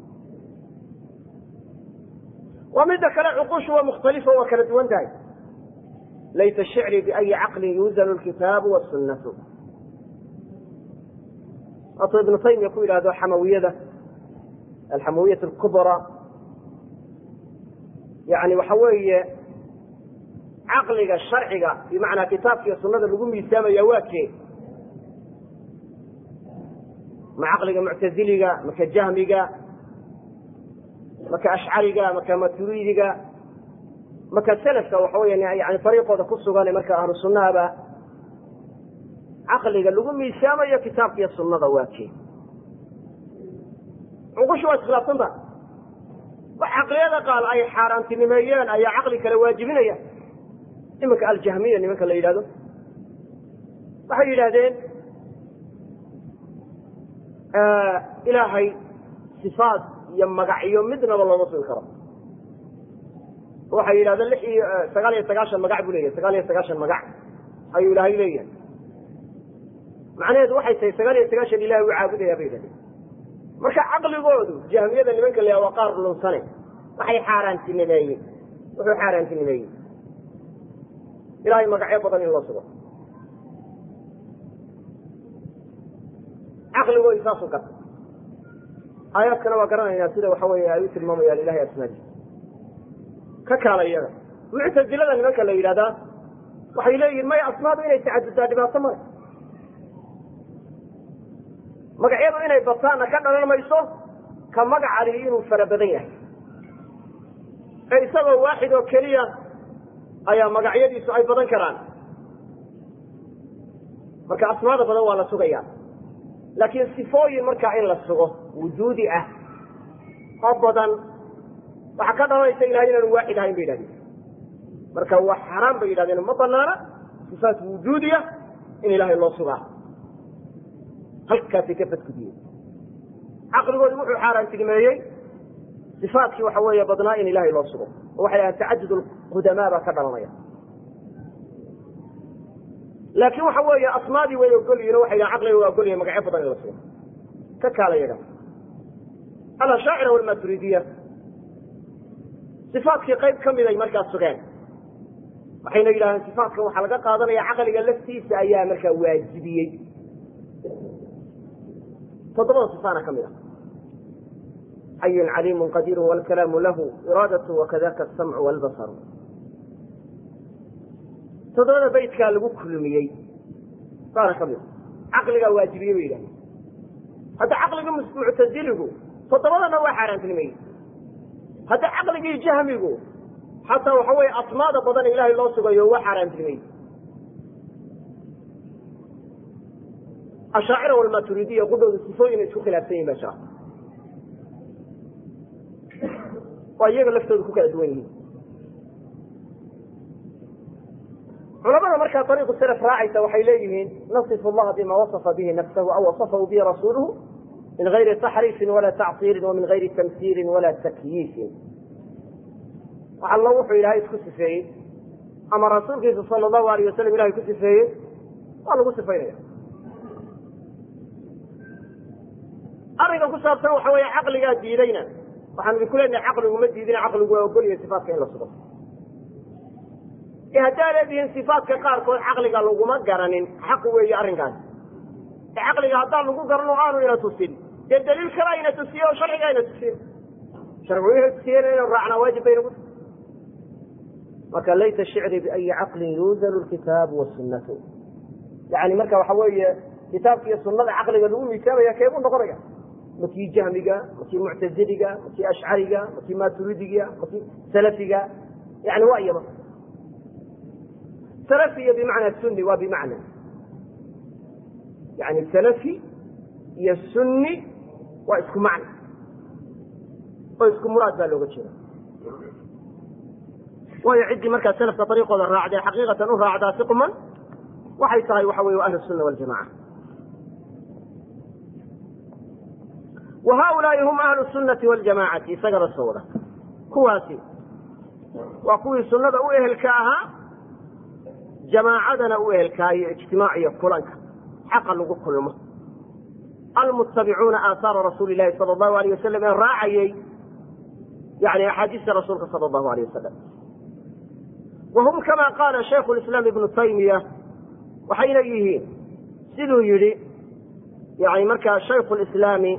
waa midda kale cuqushu waa mukhtalifa waa kala duwan tahay laysa shicri biayi caqlin yuuzanu lkitaabu wasunnatu waatuu ibnu taymiya ku yidhahdo xamawiyada alxamawiyat alkubra yani waxa weeye caqliga sharciga bimacnaa kitaabka iyo sunada lagu miisaamaya waa kee ma caqliga muctaziliga maka jahmiga maka ashcariga maka maturiidiga maka selafka waxa weya yani ariiqooda ku sugan marka ahlu sunnahaba caqliga lagu miisaamayo kitaabka iyo sunada waa kee cuqushu waa iskhilaafsanta wax caqliyada qaal ay xaaraantinimeeyeen ayaa caqli kale waajibinaya iminka aljahmiya nimanka la yidhahdo waxay yidhahdeen ilaahay sifaat iyo magacyo midnaba looma sugi karo waxay yidhahdeen lix iyo sagaal iyo sagaashan magac buu leeyahay sagaal iyo sagaashan magac ayuu ilaahay leeyahay macnaheedu waxay tahay sagaal iyo sagaashan ilahay u caabudaya bay yidhahdeen marka caqligoodu jahmiyada nimanka la waa qaar lunsane waxay xaaraantinimeeyeen wuxuu xaaraantinimeeyey ilahay magacyo badan in loo sugo caqligoodi saasuu garta aayaadkana waa garanaynaa sida waxa weeye ay u tilmaamayaan ilahay asmaadiisa ka kaala iyaga muctazilada nimanka la yidhahdaa waxay leeyihin maya asmaadu inay tacaduddaa dhibaato male magacyadu inay bataanna ka dhalan mayso ka magaca lihi inuu fara badan yahay ee isagoo waaxid oo keliya ayaa magacyadiisu ay badan karaan marka asmaada badan waa la sugaya laakiin sifooyin markaa in la sugo wujuudi ah oo badan waxaa ka dhalanaysa ilahay inaanu waaxid ahayn bay yidhahdeen marka waa xaaraan bay yidhahdeen ma banaana sifaat wujuudiya in ilaahay loo sugaa halkaasay ka fadgudiyeen caqligoodi wuxuu xaaraantinimeeyey sifaatkii waxa weeye badnaa in ilahay loo sugo oo waxay dhahaan tacadud lqudamaa baa ka dhalanaya laakiin waxa weeye asmaadii way ogolyihin o waxay dhahan caqliga waa ogolyahin magacyo badan in la sugo ka kaala yaga alashaacira walmaturidiya sifaatkii qayb ka mid ay markaas sugeen waxayna yidhahdeen sifaatkan waxaa laga qaadanaya caqliga laftiisa ayaa markaa waajibiyey toddobada sifaana ka mid a xayun caliimu qadiiru wlkalaamu lahu iraadatu wakadaka asamcu walbasaru toddobada baytkaa lagu kulmiyey saana ka mid a caqligaa waajibiyey bay yidhahdeen hadda caqliga muctaziligu toddobadana waa xaaraantinimeeyey hadda caqligii jahmigu xataa waxa weeye asmaada badan ilaahay loo sugayo waa xaaraantinimey ashaacira walmaturidiya qudhooda sifooyin ay isku khilaafsan yihin baa jira waa iyaga laftooda ku kala duwan yihiin culamada markaa ariiqu salaf raacaysa waxay leeyihiin nasifu allaha bima wasafa bihi nafsahu aw wasafahu bihi rasuuluhu min gayri taxriifin wala tactiirin wa min gayri tamsiirin wala takyiifin allo wuxuu ilaahay isku sifeeyey ama rasuulkiisa sal allahu alayh wasalam ilahay ku sifeeyey waa lagu sifaynaya arrinka ku saabsan waxa weeye caqligaa diidayna waxaanu idinku leenahay caqligu ma diidina caqligu waa ogolyahay sifaatka in la sugo e haddaa leedihiin sifaatka qaarkood caqliga laguma garanin xaq weeye arrinkaasi e caqliga haddaan lagu garan oo aanu ina tusin dee daliil kala ina tusiye oo sharciga ina tusiye sharcigu ina tusiyen inu raacnaa waajib baynagu marka laysa shicri biayi caqlin yuuzalu lkitaabu wasunatu yani marka waxa weeye kitaabka iyo sunada caqliga lagu miisaamaya keebuu noqonaya makii jahmiga makii muctaziliga makii ashcariga makii maturidiga makii salafiga yani waa iyaba salafiya bimacna sunni waa bimacna yani salafi iyo sunni waa isku macna oo isku muraad baa looga jeeda waayo ciddii markaa salafka ariiqooda raacdee xaqiiqatan u raacdaa si quman waxay tahay waxa weye ahlu sunna waljamaca wa haulaai hum ahlu sunnati waljamacati isagaba soo wada kuwaasi waa kuwii sunnada u ehelka ahaa jamaacadana u ehelkaa iyo ijtimaac iyo kulanka xaqa lagu kulmo almuttabicuuna aahaara rasuuli lahi sala allahu alayh wasalam ee raacayey yani axaadiista rasuulka sala allahu alayh wasalam wahum kama qaala shaykhu lislaam ibnu taymiya waxayna yihiin siduu yidhi yani markaa shaykhu lislaami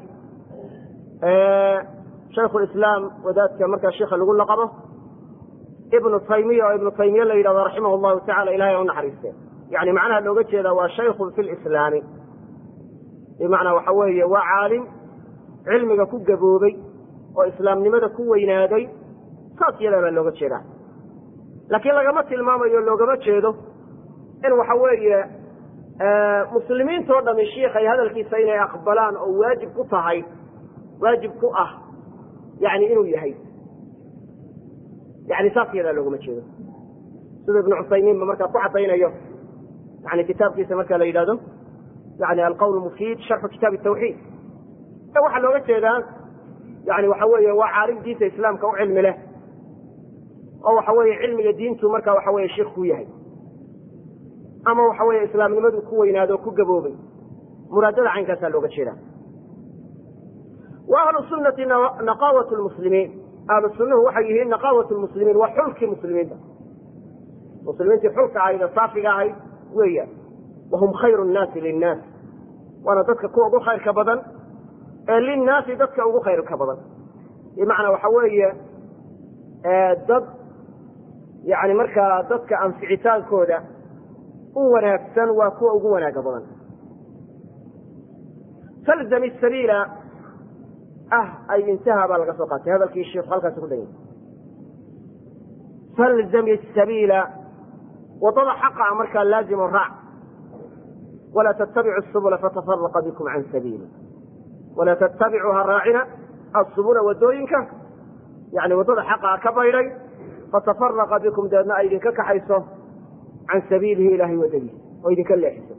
shaykhu lislaam wadaadka markaa sheikha lagu laqabo ibnu taymiya oo ibnu taymiya la yidhahdo raximah llahu tacala ilahay ha u naxariiste yani macnaha looga jeeda waa shaykhun fi lislaami bimacnaa waxa weeye waa caalim cilmiga ku gaboobay oo islaamnimada ku weynaaday saas yadaa baa looga jeedaa laakiin lagama tilmaamayo loogama jeedo in waxa weeye muslimiintoo dhami shiikhay hadalkiisa inay aqbalaan oo waajib ku tahay waajib ku ah yani inuu yahay yani saas yadaa loogama jeedo sida ibnu cusaymiinba markaa ku caddaynayo yani kitaabkiisa marka la yidhahdo yani alqawl mufiid sharxu kitaabi tawxiid e waxaa looga jeedaa yani waxa weeye waa caalim diinta islaamka u cilmi leh oo waxa weeye cilmiga diintu marka waxa weye sheikh ku yahay ama waxa weeye islaamnimadu ku weynaado o ku gaboobay muraadada caynkaasaa looga jeedaa wa ahlu sunnati naqaawat lmuslimiin ahlu sunnuhu waxay yihiin naqaawat lmuslimiin waa xulkii muslimiinta muslimiintii xulka ahayd ee saafiga ahayd weeyaan wahum khayru nnaasi linnaas waana dadka kuwa ugu khayrka badan ee linnaasi dadka ugu khayrka badan bimacnaa waxa weeye dad yani markaa dadka anficitaankooda u wanaagsan waa kuwa ugu wanaaga badan falzam sabiila ah ay intaha baa laga soo qaatay hadalkii sheikhu halkaasi ku dhan falzam sabiila wadada xaqa markaa laazimo raac walaa tattabicu subula fatafaraqa bikum can sabiili walaa tattabicu ha raacina asubula wadooyinka yani waddada xaqaa ka baydhay fatafaraqa bikum dabeedna ay idinka kaxayso can sabiilihi ilahay waddadiisa oo idinka leexiso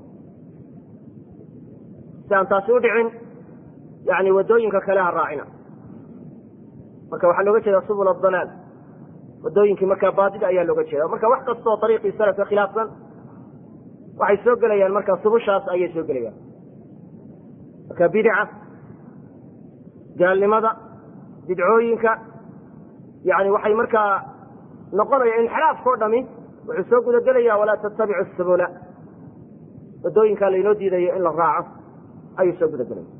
si aan taasi u dhicin yani waddooyinka kale ha raacina marka waxaa looga jeeda subul adalaal wadooyinkii markaa baadida ayaa looga jeeda marka wax kastoo ariiqii salafka khilaafsan waxay soo gelayaan marka subushaas ayay soo gelayaan marka bidica gaalnimada bidcooyinka yani waxay markaa noqonaya inxiraafka o dhami wuxuu soo gudagelaya walaa tattabicu subula wadooyinkaa laynoo diidayo in la raaco ayuu soo gudagelaya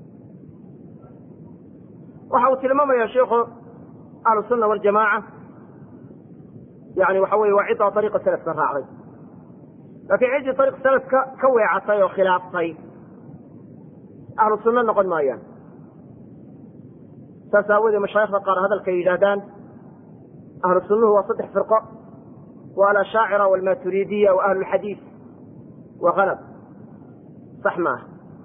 waxa uu tilmaamaya sheikhu ahlu sunna waljamaaca yani waxa weye waa ciddaa ariiqa salafka raacday laakiin ciddii ariiq salafka ka weecatay oo khilaaftay ahlu sunno noqon maayaan saas aawoodee mashaayikda qaar hadalkay yidhaahdaan ahlu sunnuhu waa saddex firqo waa alashaacira walmaturiidiya wa ahlu lxadiid waa kalab sax maaha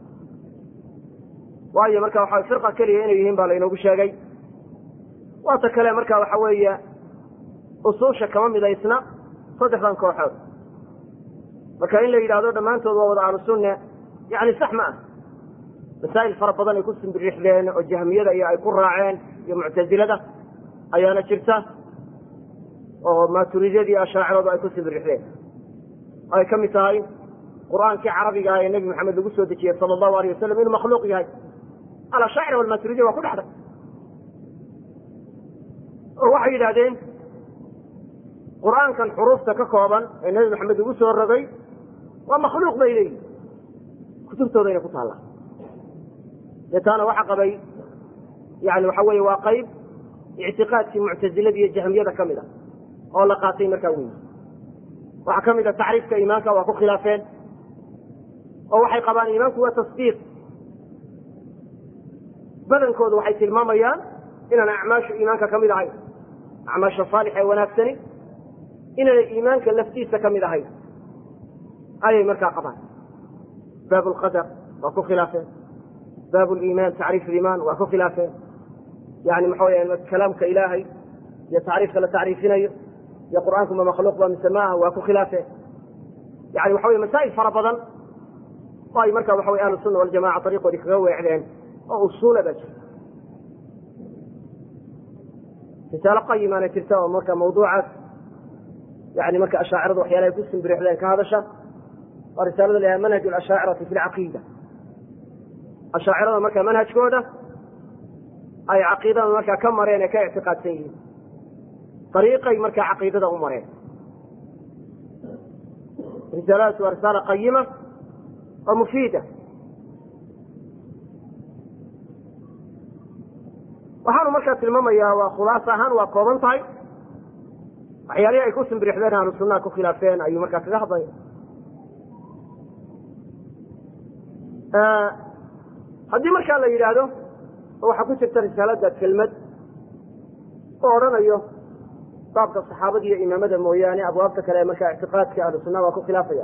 waayo marka waxa firqa keliya inay yihiin baa laynoogu sheegay waata kale marka waxa weeye usuusha kama midaysna saddexdan kooxood marka in la yidhahdo dhammaantood waa wada ahlu sunne yani sax ma ah masaa'il fara badan ay ku simbirixdeen oo jahmiyada iyo ay ku raaceen iyo muctasilada ayaana jirta oo maaturidiyada iyo ashaaciradu ay ku simbirixdeen ay ka mid tahay qur'aankii carabiga ah ee nebi maxamed lagu soo dejiyey sala allahu alayh wasalam inuu makhluuq yahay alashaacira walmaturidiya waa ku dhexday oo waxay yidhahdeen qur'aankan xuruufta ka kooban ee nebi maxamed ugu soo rogay waa makhluuq bay leeyihin kutubtoodayna ku taallaa dee taana waxa qabay yani waxa weeye waa qayb ictiqaadkii muctazilada iyo jahmiyada ka mid a oo la qaatay markaa weyi waxaa ka mid a tacriifka iimaanka waa ku khilaafeen oo waxay qabaan iimaanku waa tasdiiq badankoodu waxay tilmaamayaan inaan acmaashu iimaanka ka mid ahayn acmaasha saalix ee wanaagsani inaanay iimaanka laftiisa ka mid ahayn ayay markaa qabaan baab lqadar waa ku khilaafeen baab liimaan tacriif liimaan waa ku khilaafeen yani maxa weya kalaamka ilaahay iyo tacriifka la tacriifinayo iyo qur'aanku ma makhluuq ba mise maaha waa ku khilaafeen yani waxa wey masaa'il fara badan oo ay marka waxa wey ahlu sunna waljamaca ariiqoodii kaga weecdeen oo usuula baa jirta risaalo qayimaana jirta oo marka mawduucaas yani marka ashaaciradu waxyaalahay ku simbirixdeen ka hadasha waa risaalada la yahay manhaj alashaacirati fi lcaqiida ashaacirada marka manhajkooda ay caqiidada markaa ka mareen ee ka ictiqaadsan yihiin ariiqay markaa caqiidada u mareen risaaladaas waa risaala qayima oo mufiida waxaanu markaa tilmaamayaa waa khulaas ahaan waa kooban tahay waxyaalihii ay ku simbirixdeen ahlu sunnaha ku khilaafeen ayuu markaa kaga hadlaya haddii markaa la yidhaahdo oo waxaa ku jirta risaalada kelmad oo odhanayo baabka saxaabada iyo imaamada mooyaane abwaabta kale markaa ictiqaadka ahlu sunnaha waa ku khilaafaya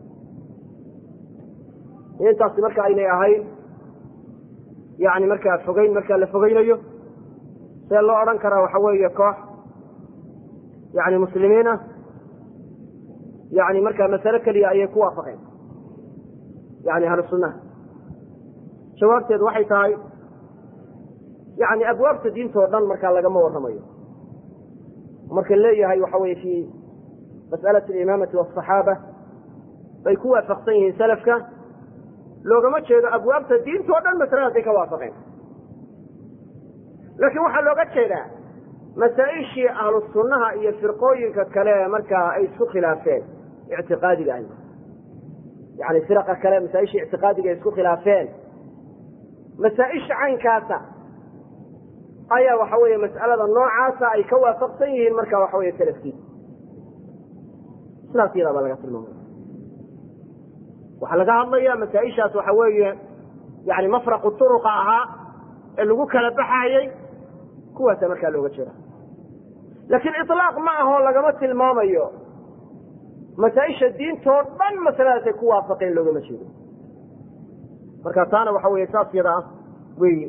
intaasi marka aynay ahayn yani markaa fogeyn markaa la fogeynayo see loo odhan karaa waxa weeye koox yani muslimiin ah yani markaa masale keliya ayay ku waafaqeen yani ahlu sunnaha jawaabteedu waxay tahay yani abwaabta diintao dhan markaa lagama warramayo marka leeyahay waxa weye fi mas'alati alimaamati wasaxaaba bay ku waafaqsan yihiin salafka loogama jeedo abwaabta diintao dhan masaladaasay ka waafaqeen laakiin waxaa looga jeedaa masaa-ishii ahlu sunnaha iyo firqooyinka kale markaa ay isku khilaafeen ictiqaadiga ah yani firaqa kale masaa-ishii ictiqaadiga ay isku khilaafeen masaa-isha caynkaasa ayaa waxa weeye mas'alada noocaasa ay ka waafaqsan yihiin marka waxa weye salafkiisa sidaas yadaa baa laga tilmaamaya waxaa laga hadlaya masaa-ishaas waxa weeye yani mafraqu turuqa ahaa ee lagu kala baxayey kuwaasa markaa looga jeeda laakiin ilaaq ma ahoo lagama tilmaamayo masaa-isha diintoo dhan masaladaasay ku waafaqeen loogama jeedo marka taana waxa weye saas yada ah weyi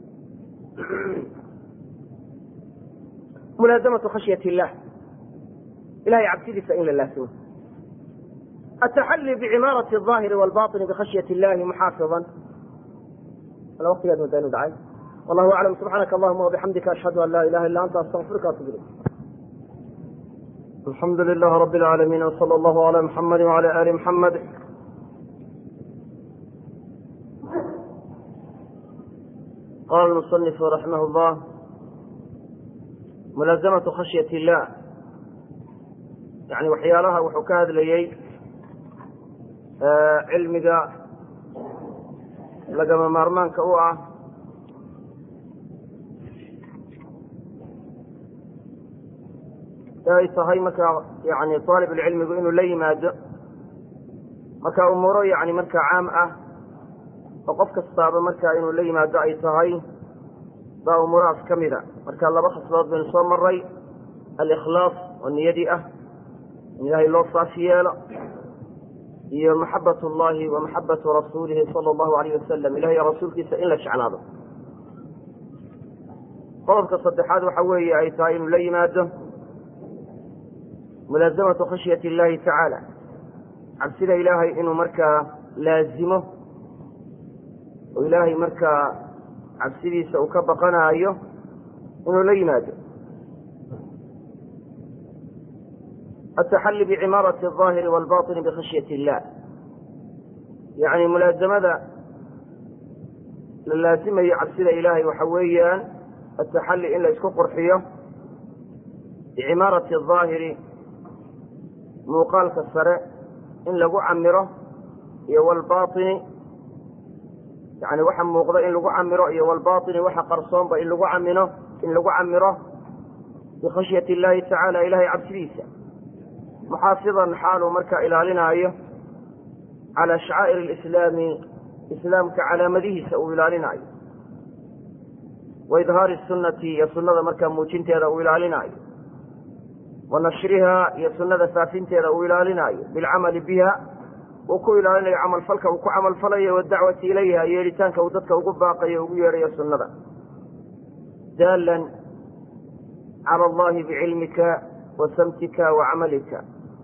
mulaazamatu khashyat illah ilahay cabsidiisa in la laasimo ataxalli bicimaarati aahiri walbaطini bikhashyat illahi muxaafiظan wala waqtigaad moodaa inu dhacay wallahu aclam subxaanaka allahuma wabixamdika ashhadu an laa ilaha illa anta astaqfiruka atub ilayk alxamdu lilah rab اlcaalamiin wsala allahu ala muxamadi wala ali muxamed qala lmusanifu raximah llah mulaazamatu khashyat illah yani waxyaalaha wuxuu ka hadlayey cilmiga lagama maarmaanka u ah ee ay tahay markaa yani aalibulcilmigu inuu la yimaado marka umuuro yani markaa caam ah oo qof kastaaba markaa inuu la yimaado ay tahay baa umuurahaas ka mida marka laba khaslood baynu soo maray alikhlaas oo niyadii ah in ilaahay loo saafi yeelo iyo maxabat llahi wa maxabatu rasuulihi sala allahu alayh wasalam ilahay rasuulkiisa in la jeclaado qodobka saddexaad waxa weeye ay tahay inuu la yimaado mulaazamatu khashyati illahi tacaala cabsida ilaahay inuu markaa laazimo oo ilaahay markaa cabsidiisa uu ka baqanaayo inuu la yimaado ataxalli bicimaarati alظaahiri walbaطini bikhashyati illah yacni mulaazamada la laazimayo cabsida ilaahay waxa weeyaan ataxalli in la isku qurxiyo bicimaarati alظaahiri muuqaalka sare in lagu camiro iyo walbaطini yani waxa muuqda in lagu camiro iyo walbaطini waxa qarsoonba in lagu camino in lagu camiro bikhashyati اllahi tacaala ilahay cabsidiisa muxaafidan xaaluu markaa ilaalinaayo calaa shacaa'ir alislaami islaamka calaamadihiisa uu ilaalinaayo wa idhaari sunnati iyo sunnada markaa muujinteeda uu ilaalinaayo wa nashrihaa iyo sunnada faafinteeda uu ilaalinaayo bilcamali biha uu ku ilaalinayo camalfalka uu ku camalfalayo wadacwati ilayha yeelitaanka uu dadka ugu baaqayo ugu yeedhayo sunnada daalan cala allahi bicilmika wa samtika wa camalika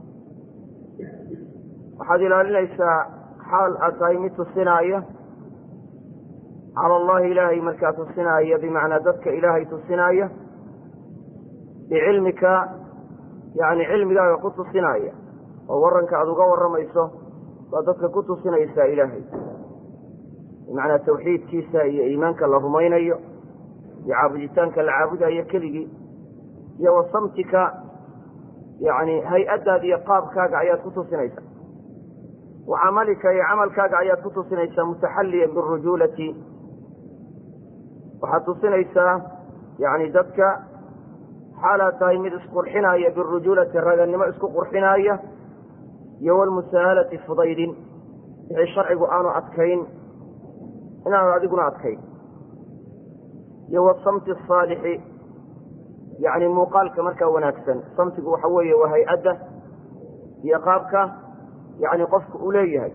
waxaad ilaalinaysaa xaal aad tahay mid tusinaayo cala allahi ilaahay markaa tusinaayo bimacnaa dadka ilaahay tusinaayo bicilmika yani cilmigaaga ku tusinaya oo waranka aada uga warramayso baad dadka ku tusinaysaa ilaahay bimacnaa tawxiidkiisa iyo iimaanka la rumaynayo iyo caabuditaanka la caabudayo keligii iyo wa samtika yani hay-addaada iyo qaabkaaga ayaad ku tusinaysaa wa camalika iyo camalkaaga ayaad ku tusinaysaa mutaxalliyan birujuulati waxaad tusinaysaa yani dadka xaalaad tahay mid isqurxinaaya birujuulati raganimo isku qurxinaaya iyo walmusaahalati fudaydin wixii sharcigu aanu adkayn inaanu adiguna adkayn iyo wasamti asaalixi yani muuqaalka markaa wanaagsan samtigu waxa weeye waa hay-adda iyo qaabka yani qofku uu leeyahay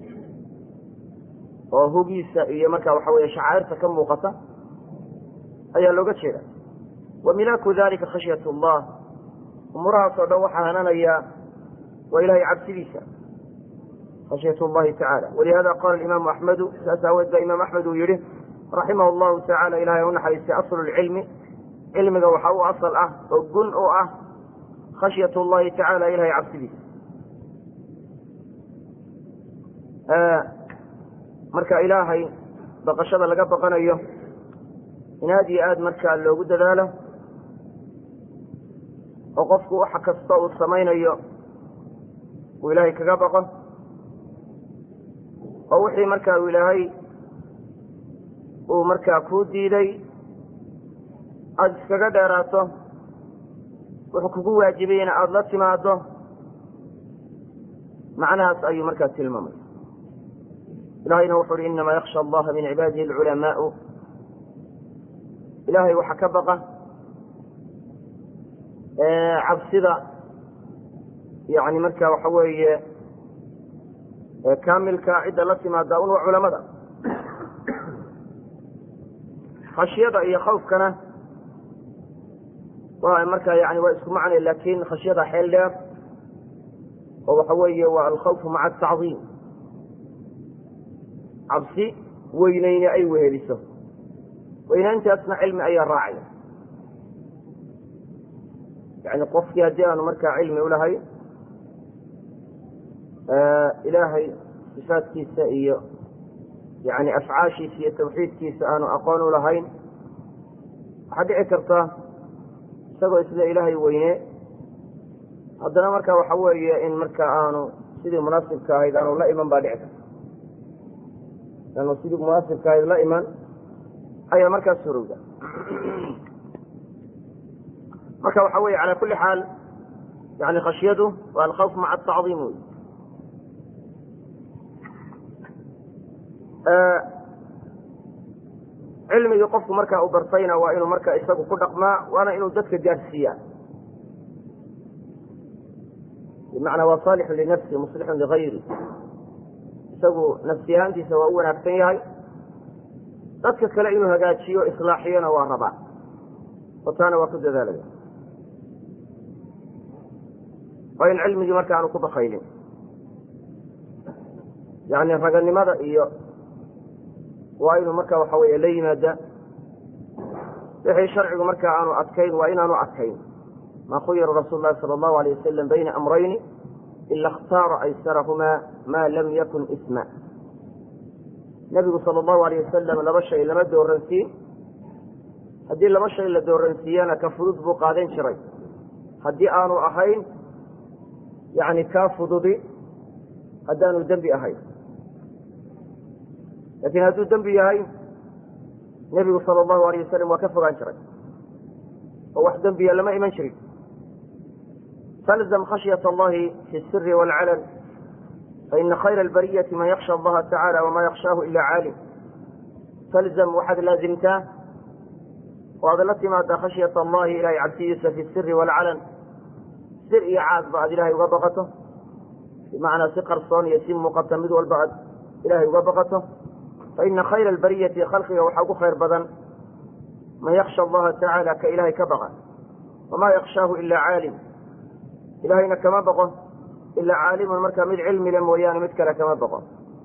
oo hugiisa iyo markaa waxa weye shacairta ka muuqata ayaa looga jeeda wa milaaku dalika khashyat llah umuurahaas oo dhan waxaa hananaya waa ilahay cabsidiisa khashyat llahi tacala walihada qala imaamu axmedu saas aaweed baa imaam axmed uu yihi raximah llahu tacala ilahay u naxariistay aslu lcilmi cilmiga waxa u asal ah oo gun u ah khashyat llahi tacala ilahay cabsidiisa marka ilaahay baqashada laga baqanayo in aad iyo aad markaa loogu dadaalo oo qofku waxa kasta uu samaynayo uu ilaahay kaga baqo oo wixii markaa uu ilaahay uu markaa kuu diiday aada iskaga dheeraato wuxuu kugu waajibayna aada la timaado macnahaas ayuu markaa tilmaamay ilahayna wuxu uhi inamaa yaksha allaha min cibaadihi alculamaau ilaahay waxa ka baqa cabsida yani marka waxa weeye kaamilka cidda la timaada un waa culamada khashyada iyo khawfkana waa markaa yani waa isku macnay lakin khashyada xeel dheer oo waxa weeye waa alkhawfu maca atacdiim cabsi weyneyne ay weheliso weynaantaasna cilmi ayaa raacaya yani qofkii haddii aanu markaa cilmi ulahayn ilaahay sifaadkiisa iyo yani afcaashiisa iyo tawxiidkiisa aanu aqoon u lahayn waxaa dhici karta isagoo isla ilaahay weyne haddana marka waxa weeye in marka aanu sidii munaasibka ahayd aanu la iman baa dhici karta aanu sidii munaasibka ahayd la iman ayaa markaas surowda marka waxa weye ala kuli xaal yani khashyadu waa alkhawf maca atacdiim wey cilmigii qofku markaa u bartayna waa inuu marka isagu ku dhaqmaa waana inuu dadka gaadhsiiyaa bimacnaa waa saalixun linafsi muslixun ligayri isagu nafsi ahaantiisa waa u wanaagsan yahay dadka kale inuu hagaajiyo islaaxiyona waa rabaa oo taana waa ku dadaalaya waa in cilmigii marka aanu ku bakaylin yani raganimada iyo waa inuu marka waxa weeye la yimaada wixii sharcigu marka aanu adkayn waa inaanu adkayn ma khuyira rasuul lahi sala allahu alayh wasalam bayna amrayni ila اkhtaara aysarahumaa ma lam yakun isma nebigu sala allahu alayh wasalam laba shay lama dooransiin haddii laba shay la dooransiiyana ka fudud buu qaadan jiray haddii aanu ahayn yani kaa fududi haddaanu dembi ahayn laakiin hadduu dembi yahay nebigu sala allahu alayh wasalam waa ka fogaan jiray oo wax dembiya lama iman jirin falzam khashyat allahi fi siri waalcalan faina khayra albariyati man yaksha allaha tacala wama yakshaahu ila caalim falzam waxaad laazimtaa oo aad la timaadaa khashyat allahi ilahay cabsidiisa fi siri waalcalan sir iyo caadba aad ilahay uga baqato bimacnaa si qarsoon iyo si muuqata mid walba aad ilahay uga baqato faina khayra albariyati khalqiga waxaa ugu khayr badan man yaksha allaha tacaala ka ilahay ka baqa wamaa yakshaahu ila caalim ilahayna kama baqo ilaa caalimun markaa mid cilmi le mooyaane mid kale kama baqo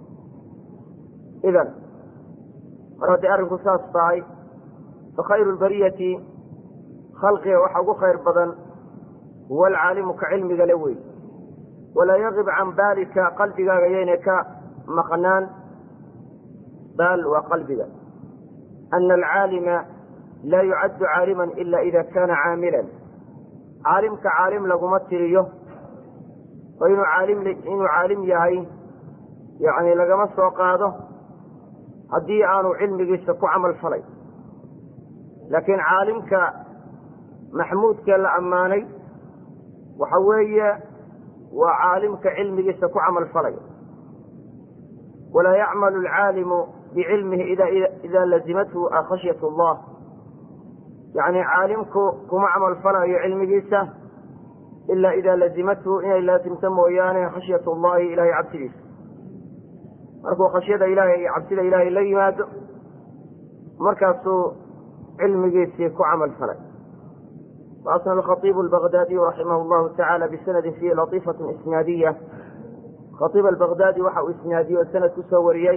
idan mar hadday arrinku saas tahay fakhayru lbariyati khalqiga waxaa ugu khayr badan huwa alcaalimu ka cilmiga le wey walaa yagib can baalika qalbigaaga yayna ka maqnaan baal waa qalbiga ana alcaalima laa yucaddu caaliman ila ida kana caamilan caalimka caalim laguma tiriyo oo inuu caalim inuu caalim yahay yani lagama soo qaado haddii aanu cilmigiisa ku camal falay laakiin caalimka maxmuudkee la ammaanay waxa weeye waa caalimka cilmigiisa ku camal falay walaa yacmalu alcaalimu bicilmihi ida lazimathu khashyat allah yani caalimku kuma camal falayo cilmigiisa ila ida lazimathu inay laasimto mooyaane khashyat allahi ilahay cabsidiisa markuu khashyada ilahay iyo cabsida ilaahay la yimaado markaasuu cilmigiisii ku camal falay waasna alkhaibu albagdaadiyu raximah llahu tacala bisanadin fiihi latiifatu isnaadiya khaiib albagdaadi waxa uu isnaadiyey oo sanad ku soo wariyey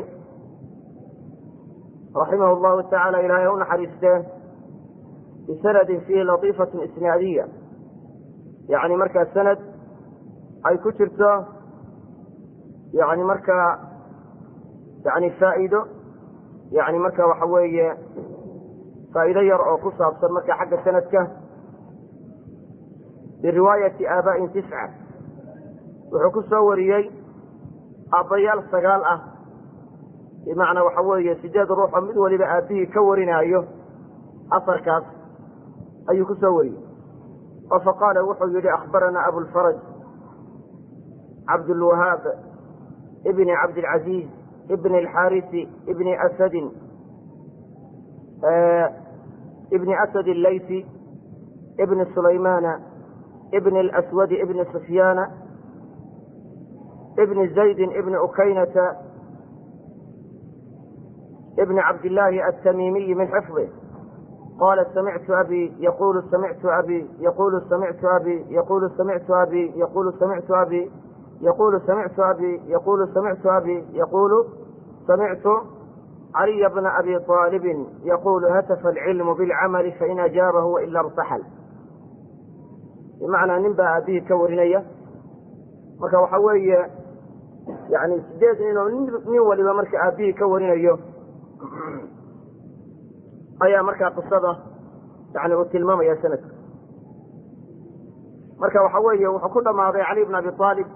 raximah llahu tacala ilaahay u naxariistee bisanadin fiihi latiifatun isnaadiya yani markaa sanad ay ku jirto yani markaa yani faa'iido yani marka waxa weeye faa'iido yar oo ku saabsan marka xagga sanadka biriwaayati aaba'in tisca wuxuu ku soo wariyey aabbayaal sagaal ah bimacnaa waxa weeye sideed ruux oo mid waliba aabbihii ka warinaayo asarkaas ayuu ku soo wariyey oo faqaala wuxuu yihi akhbaranaa abulfaraj cabdulwahaab ibni cabdilcaziiz ibni alxaarisi ibni asadin ibni asad allaysi ibni sulaymana ibni alaswadi ibni sufyaana ibni zaydin ibni ukaynata ibni cabdillaahi altamimiyi min xifdih qala samictu abi yaqulu samictu abi yaqulu samictu abi yaqulu samictu abi yaqulu samictu abi yaqulu samictu abi yaqulu samictu abi yaqulu samictu caliya bna abi aalibin yaqulu hatafa alcilmu bilcamali fain ajaabahu waila irtaxal bimacnaa nin baa aabihii ka warinaya marka waxa weeye yani sideed nin oo nin waliba marka aabihii ka warinayo ayaa markaa qisada yani uu tilmaamaya sanadka marka waxa weeye wuxuu ku dhammaaday cali bn abi aalib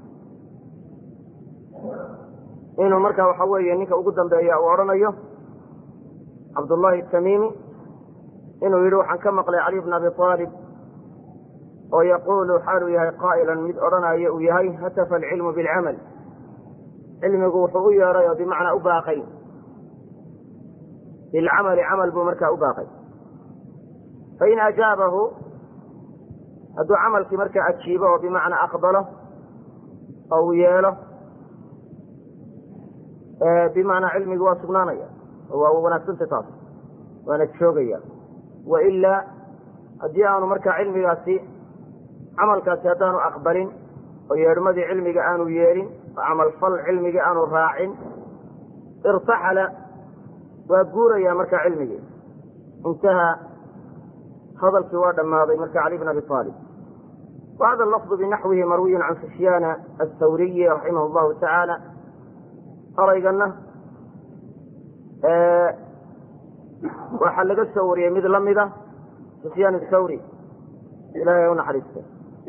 inuu marka waxa weeye ninka ugu dambeeya uu odhanayo cabdullahi tamimi inuu yidhi waxaan ka maqlay cali bn abi aalib oo yaquulu xaaluu yahay qaa'ilan mid odhanayo uu yahay hatafa alcilmu bilcamal cilmigu wuxuu u yeedhay oo bimacnaa u baaqay bilcamali camal buu markaa u baaqay fain ajaabahu hadduu camalkii markaa ajiibo oo bimacnaa aqbalo oo uu yeelo bimacnaa cilmigi waa sugnaanaya oo waa wanaagsanta taas waana joogaya wailaa haddii aanu markaa cilmigaasi camalkaasi haddaanu aqbalin oo yeedhmadii cilmiga aanu yeelin oo camalfal cilmigii aanu raacin irtaxala waa guuraya markaa cilmigii intaha hadalkii waa dhammaaday marka cali bn abi aalib wahada lafdu binaxwihi marwiyun can sufyaana athawriyi raximah llahu tacaala eraygana waxaa laga soo wariyey mid lamida sufyaan athawri ilahay unaxariista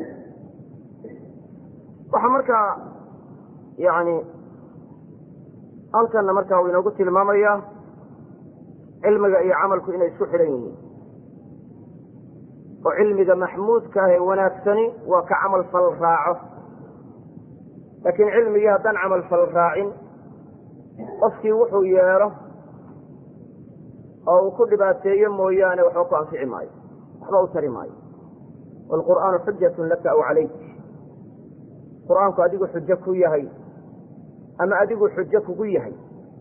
waxaa markaa yani halkana markaa uu inoogu tilmaamaya cilmiga iyo camalku inay isku xidhan yihiin oo cilmiga maxmuudka ah ee wanaagsani waa ka camal fal raaco laakiin cilmigii haddaan camal fal raacin qofkii wuxuu yeelo oo uu ku dhibaateeyo mooyaane waxba ku anfici maayo waxba u tari maayo waalqur'aanu xujatun laka aw calayk qur-aanku adigu xujo ku yahay ama adigu xujo kugu yahay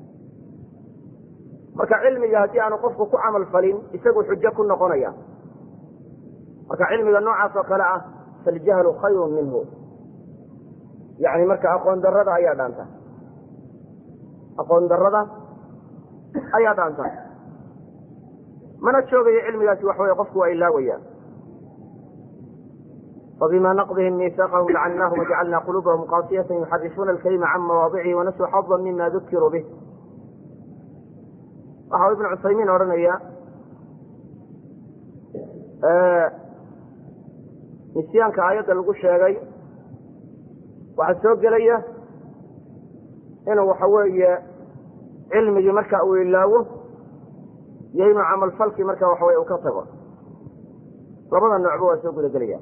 marka cilmiga haddii aanu qofku ku camal falin isagu xujo ku noqonaya marka cilmiga noocaas oo kale ah faljahlu khayrun minhu yani marka aqoon darada ayaa dhaanta aqoon darada ayaa dhaanta mana joogayo cilmigaasi wax wey qofku waa ilaawaya وبma نقضهم ميثاقهم لعناهم وجعلنا قلوبهم قاسية يحرفون الكلمة عن مواضعه ونسوا حظا مما ذكروا به waxau iبن cusaymiin odhanaya nisyaanka aayadda lagu sheegay waxaa soo gelaya inuu waxa weeye cilmigii marka uu ilaawo iyo inuu camalfalkii marka waxa wey uu ka tago labada noocba waa soo guda gelaya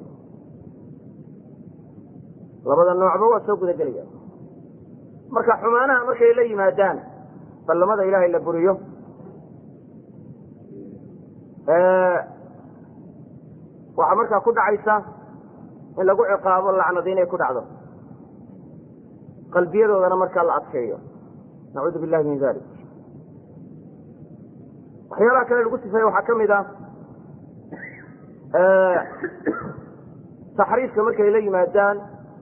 labada noocba waa soo guda gelaya marka xumaanaha markay la yimaadaan ballamada ilaahay la buriyo waxaa markaa ku dhacaysa in lagu ciqaabo lacnadi inay ku dhacdo qalbiyadoodana markaa la adkeeyo nacuudu billahi min dalik waxyaalaha kale lagu sifeeye waxaa ka mid ah taxriifka markay la yimaadaan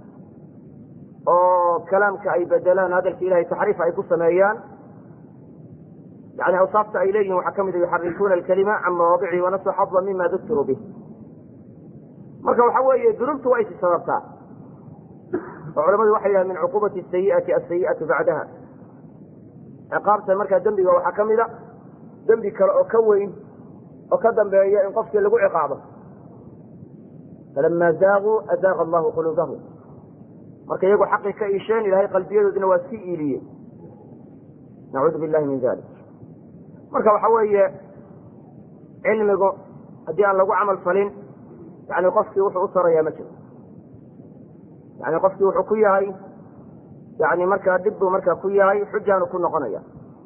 oo kalaamka ay bedelaan hadalka ilahay taxriif ay ku sameeyaan yani awsaafta ay leeyihin waxaa ka mid a yuxarifuuna alkalima can mawaadicihi wanasu xada mima dukiruu bih marka waxa weeye dunuubtu waa isi sababtaa oo culamadu waxay yidhahan min cuquubati sayiati asayi'atu bacdaha ciqaabta markaa dembiga waxaa ka mid a dembi kale oo ka weyn oo ka dambeeya in qofkii lagu ciqaabo falama zaaguu azaaqa allahu quluubahum marka iyagu xaqii ka iisheen ilahay qalbiyadoodina waa sii iiliyey nacuudu billahi min dalik marka waxa weeye cilmigu haddii aan lagu camal falin yani qofkii wuxuu u tarayaa ma jiro yani qofkii wuxuu ku yahay yani markaa dhib buu markaa ku yahay xujaanu ku noqonaya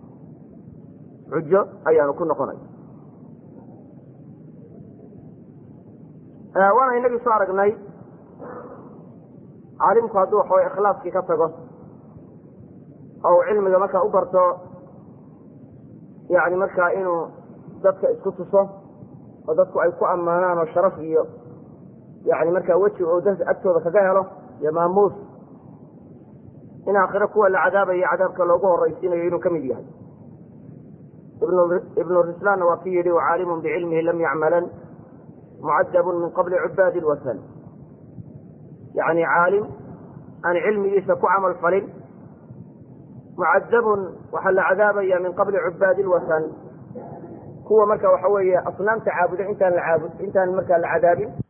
xujo ayaanu ku noqonaya waana inagii soo aragnay caalimku hadduu waxaway ikhlaaskii ka tago oo uu cilmiga markaa u barto yani markaa inuu dadka isku tuso oo dadku ay ku ammaanaan oo sharaf iyo yani markaa weji oo da agtooda kaga helo iyo maamuus in aakhiro kuwa la cadaabayo cadaabka loogu horaysiinayo inuu ka mid yahay ibnu rislaanna waa ki yidhi wacaalimun bicilmihi lam yacmalan mucadabun min qabli cubaadi lwasan yani caalim aan cilmigiisa ku camal falin mucadabun waxaa la cadaabaya min qabli cubaadi lwasan kuwa marka waxa weeye asnaamta caabuda intaan la caabud intaan markaa la cadaabin